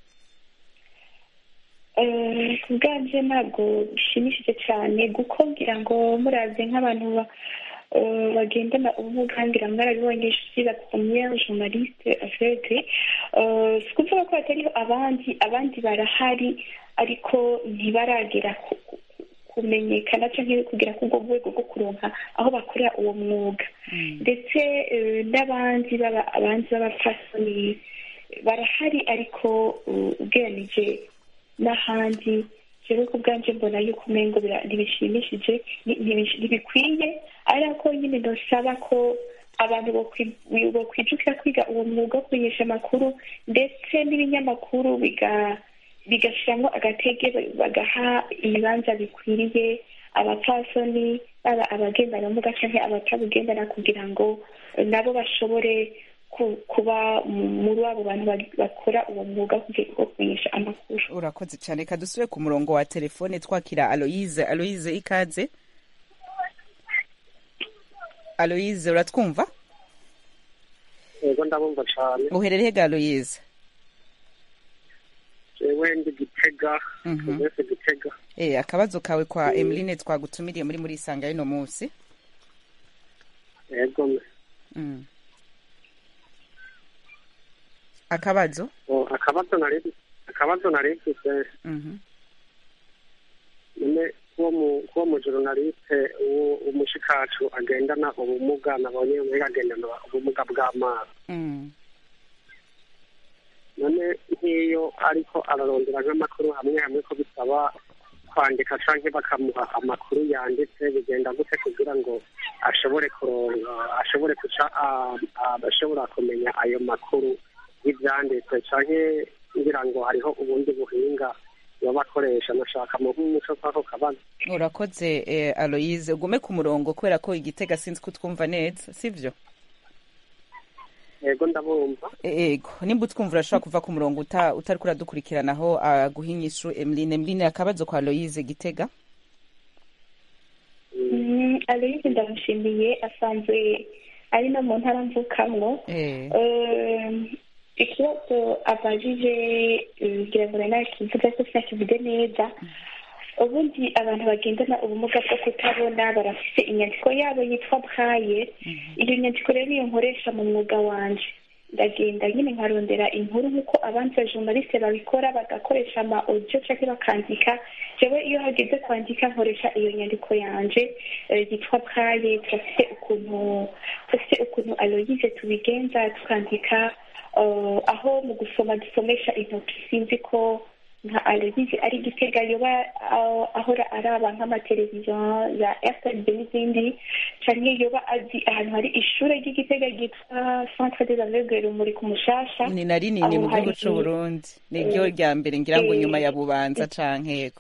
Eh, ku bwanje ntabwo bishimishije cyane kuko ngira ngo muraze nk'abantu ba- eh, bagendana ubumuga ngira mwarabibonye je la première journaliste aveugle Eh, si ukuvuga ko hatariho abandi abandi barahari ariko ntibaragera ku- ku- kumenyekana cyangwa kugera ku rwo rwego rwo kuronka aho bakorera uwo mwuga ndetse eh, n'abandi baba abandi b'abapfasoni barahari ariko uh, ugereranije n'ahandi jewe ku bwanje mbona yuko umengo bira- ntibishimishije ni- ntibish- ntibikwiye ariko nyine ndasaba ko abantu bokwi- bokwijukira kwiga uwo mwuga wo kumenyesha amakuru ndetse n'ibinyamakuru biga bigashyiramo agatege bagaha ibibanza bikwiriye abapfasoni baba abagendana ubumuga cyangwa abatabugendana kugira ngo eh, nabo bashobore ku- kuba mu- muri abo bantu ba- bakora uwo mwuga wo kumenyesha amakuru urakoze cyane reka dusubire ku murongo wa telefone twakira aloyize aloyize ikaze aloyize uratwumva yego ndabumva cyane uherereye ga aloyize jewe ndi gitega Mhm. wese gitega Eh, akabazo kawe kwa emeline twagutumiriye muri muri isanga y'uno munsi yego Mm. akabazo Oh, akabazo nari akabazo nari mfise Mhm. none kuwo mu kuwo mu journaliste uwo umushikacu agendana ubumuga nabonye umwe agendana ubumuga bw'amaso Mm. none nk'iyo ariko ararondera nk'amakuru hamwe hamwe ko bisaba kwandika canke bakamuha amakuru yanditse bigenda gute kugira ngo ashobore kuronka ashobore guca ah, ah, ashobora kumenya ayo makuru y'ivyanditse canke ngira ngo hariho ubundi buhinga baba bakoresha nashaka mu nk'umuco kwako kabazo urakoze eh, aloyize ugume ku murongo kubera ko igitega sinzi ko utwumva neza sivyo yego ndabumva ego nimba utwumva urashobora kuva ku murongo uta- utariko uradukurikiranaho aguha inyishu emeline emeline akabazo kwa aloyize gitega Mm, aloyize ndamushimiye asanzwe ari no mu ntara mvukamwo Eh. Eh, ikibazo abajije eh, ngira ngo nari nakivuga ko sinakivuge neza ubundi abantu bagendana ubumuga bwo kutabona barafite inyandiko yabo yitwa braille iyo nyandiko rero niyo nkoresha mu mwuga wanje ndagenda nyine nkarondera inkuru nk'uko abandi bajournaliste babikora bagakoresha ama audio cyangwa bakandika jewe iyo hageze kwandika nkoresha iyo nyandiko yanje eh, yitwa braille turafite ukuntu turafite ukuntu aloyize tubigenza tukandika eh, aho mu gusoma dusomesha intoki sinzi ko nka aloyize ari gitega yoba ah, ahora araba nk'amateleviziyo ya rtb n'izindi canke yoba azi ahantu hari ishure ry'igitega ryitwa centre des aveugles rumuri ku mushasha ni na rinini aho mu gihugu hari- c'u burundi ni ryo rya mbere ngira ngo Eh, nyuma ya bubanza canke ego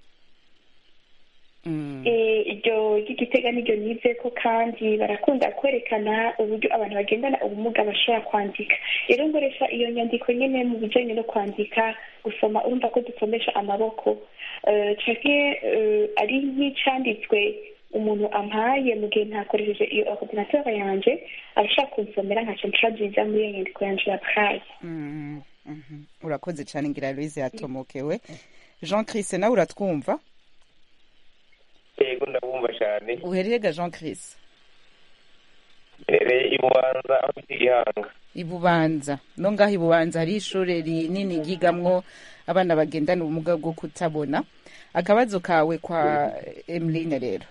Mm. Eh, iryo ry'igitega niryo nize ko kandi barakunda kwerekana uburyo abantu bagendana ubumuga bashobora kwandika rero nkoresha iyo nyandiko nyine mu bijyanye no kwandika gusoma urumva ko dusomesha amaboko Eh, canke eh, ari nk'icanditswe umuntu ampaye mu gihe ntakoresheje iyo ordinateur yanje arashaka kunsomera nkaca ntraduiza muri iyo nyandiko yanje ya braille Mm, mhm. urakoze cyane ngira aloyize yatomokewe jean chris nawe uratwumva yego ndabumva cyane uherereye ga jean chris rero ibubanza aho bita igihanga ibubanza no ngaho ibubanza hari ishure rinini ryigamwo abana bagendana ubumuga bwo kutabona akabazo kawe kwa emeline rero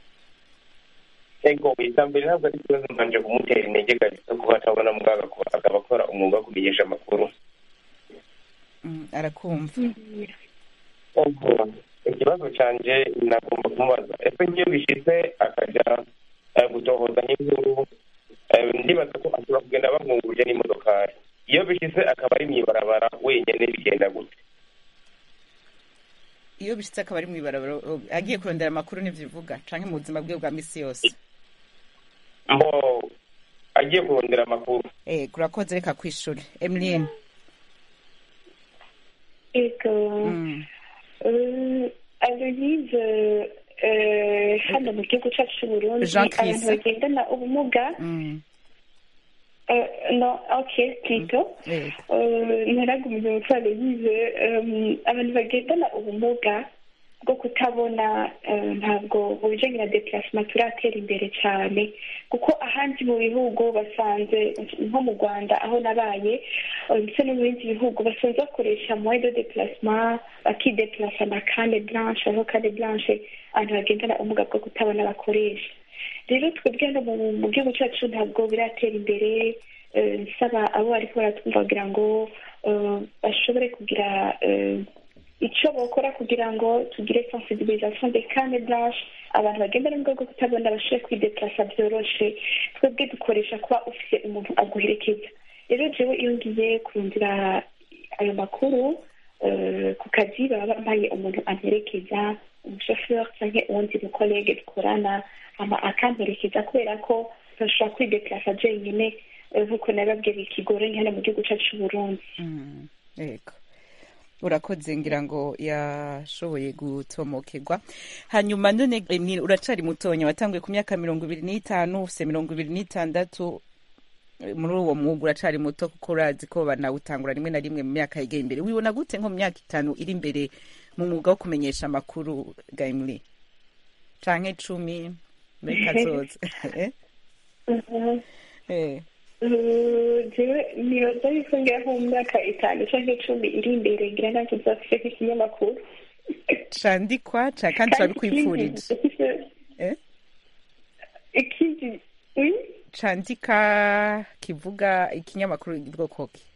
yego icya mbere ntabwo ari ikibazo mbanje kumutera intege kabisa kuba atabona muganga kuba akaba akora umwuga wo kumenyesha amakuru Mm, arakumva ahubwo ikibazo canje nagomba kumubaza ese nk'iyo bishitse akajya eh, gutohoza nk'inkuru eh, ndibaza ko ashobora kugenda bamwungurije n'imodokari iyo bishitse akaba ari mw'ibarabara wenyene bigenda gute iyo bishitse akaba ari mw'ibarabara o- agiye kurondera amakuru n'ivyo uvuga canke mu buzima bwe bwa misi yose mbo agiye kurondera amakuru eh kurakoze reka kwishura emeline Ego. Eh, Aloyize eh, hano mu gihugu cyacu cy'uburundi Jean Chris. abantu bagendana ubumuga Mm. eh, no okay plutôt Eh. ntaragumize umutwe Aloyize eh, abantu bagendana ubumuga bwo kutabona eh, ntabwo mu bijanye na déplacement turatera imbere cyane kuko ahandi mu bihugu basanze nko mu rwanda aho nabaye eh, ndetse no mu bindi bihugu basanze bakoresha moyen de déplacement bakideplasa na kane blanche aho kane blanche abantu bagendana ubumuga bwo kutabona bakoresha rero twebwe hano mu mu gihugu cyacu ntabwo biratera imbere eh, nsaba abo bariko baratwumva kugira ngo eh, bashobore kugira eh, icyo bakora kugira ngo tugire sensibilisation de kane blanche abantu bagenda n'ubwo bwo kutabona bashobore kwideplasa byoroshe twebwe dukoresha kuba ufite umuntu aguherekeza rero jewe iyo ngiye kurundira ayo makuru eh, ku kazi baba bambaye umuntu amperekeza umushoferi cyangwa uwundi mukolege dukorana hama akamperekeza kubera ko ntashobora kwideplasa jenyine eh, nk'uko nababwiye bikigoranye hano mu gihugu cyacu c'uburundi Mm, yego urakoze ngira ngo yashoboye gutomokerwa hanyuma none Emile, uracari mutonya watanguye ku myaka mirongo ibiri n'itanu ufise mirongo ibiri n'itandatu Eh, muri uwo mwuga uracari muto kuko urazi ko banawutangura rimwe na rimwe mu myaka yegeye imbere wibona gute nko mu myaka itanu iri imbere mu mwuga wo kumenyesha amakuru gaimli canke cumi muri kazoza Eh? Mhm. Eh. Uh, jewe nibaza yuko ngira nko mu myaka itanu canke icumi iri imbere ngira nanjye nzafise nk'ikinyamakuru candikwa ca kandi turabikwipfurije ikindi- Eh? ikindi oui? candika kivuga ikinyamakuru bwoko ki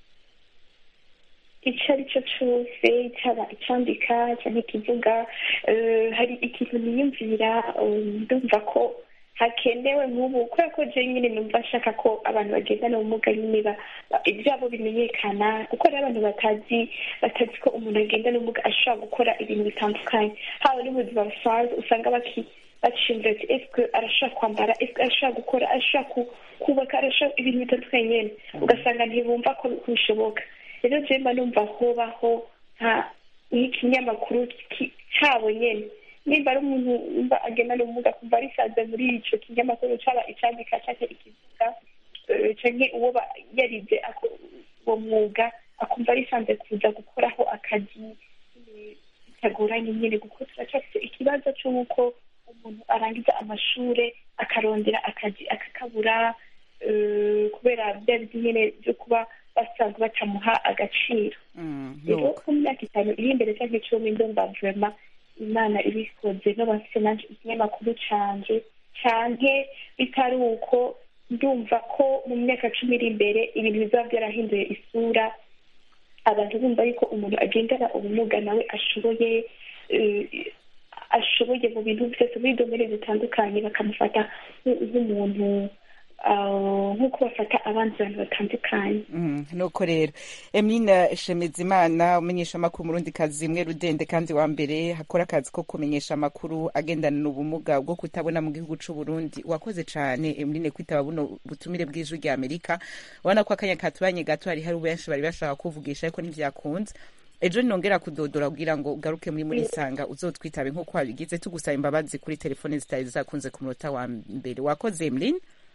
icyo ari cyo cyose cyaba icyandika cyangwa ikivuga eh, hari ikintu niyumvira eh, ndumva ko hakenewe nk'ubu kubera ko je nyine numva nshaka ko abantu bagendana ubumuga nyine ba- ba- ibyabo bimenyekana kuko hari abantu batazi batazi ko umuntu agendana ubumuga ashobora gukora ibintu bitandukanye haba n'ubuzima busanzwe usanga baki bacimvira ati eske arashobora kwambara eske arashobora gukora arashobora ku- kubaka arashobora ibintu bitandukanye nyene ugasanga ntibumva ko bishoboka rero je mba numva hobaho nka nk'ikinyamakuru ki- cyabo nyene nimba ari umuntu nimba agendana ubumuga kumva arisanze muri ico kinyamakuru caba icandika canke ikivuga eh, canke uwo ba- yarize ako- uwo mwuga akumva arisanze kuza gukoraho akazi eh, bitagoranye nyene kuko turacyafite ikibazo c'uko umuntu arangiza amashure akarondera akazi akakabura eh, kubera bya bindi nyene byo kuba basanzwe batamuha agaciro rero ko mu myaka itanu iri imbere cyangwa icumi ndumva vrema imana ibikoze no bafite nanje ikinyamakuru canje canke bitari uko ndumva ko mu myaka cumi iri imbere ibintu bizaba byarahinduye isura abantu bumva yuko umuntu agendana ubumuga nawe ashoboye eh, ashoboye mu bintu byose muri domene zitandukanye bakamufata nk'u- nk'umuntu ah, nk'uko bafata abandi bantu batandukanye Mm, nuko rero emina shemezimana umenyesha amakuru murundi kazi imwe rudende kandi wa mbere hakora akazi ko kumenyesha amakuru agendana n'ubumuga bwo kutabona mu gihugu c'u Burundi wakoze cane emine kwitaba buno butumire bw'ijwi rya Amerika ubona ko akanya katubanye gato hari hari benshi bari bashaka kuvugisha ariko ntivyakunze ejo nongera kudodora kugira ngo ugaruke muri muri sanga uzotwitabe nk'uko wabigize tugusaba imbabazi kuri telefone zitari zakunze ku munota wa mbere wakoze Emeline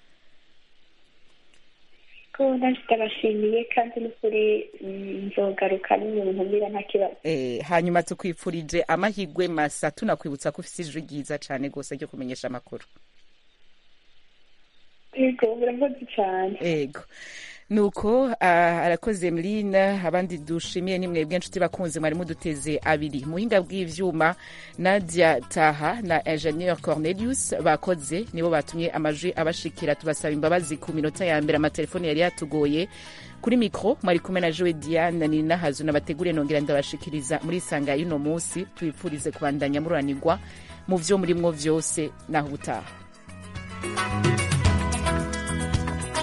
ko nanjye ndabashimiye kandi n'ukuri mm, nzogaruka n'umuntu mbira nta kibazo Eh, hanyuma tukwifurije amahirwe masa tunakwibutsa ko ufite ijwi ryiza cyane rwose ryo kumenyesha amakuru yego murakoze cyane ego nuko ah, arakoze Emeline abandi dushimiye ni mwebwe nshuti bakunze mwari muduteze abiri muhinga bw'ivyuma Nadia Taha na Ingenieur Cornelius bakoze nibo batumye amajwi abashikira tubasaba imbabazi ku minota ya mbere amatelefoni yari yatugoye kuri mikro mwari kumwe na Joe Diane ni nahazu nabategure nongera ndabashikiriza muri sanga y'uno munsi twipfurize kubandanya muranirwa mu vyo murimwo vyose naho ubutaha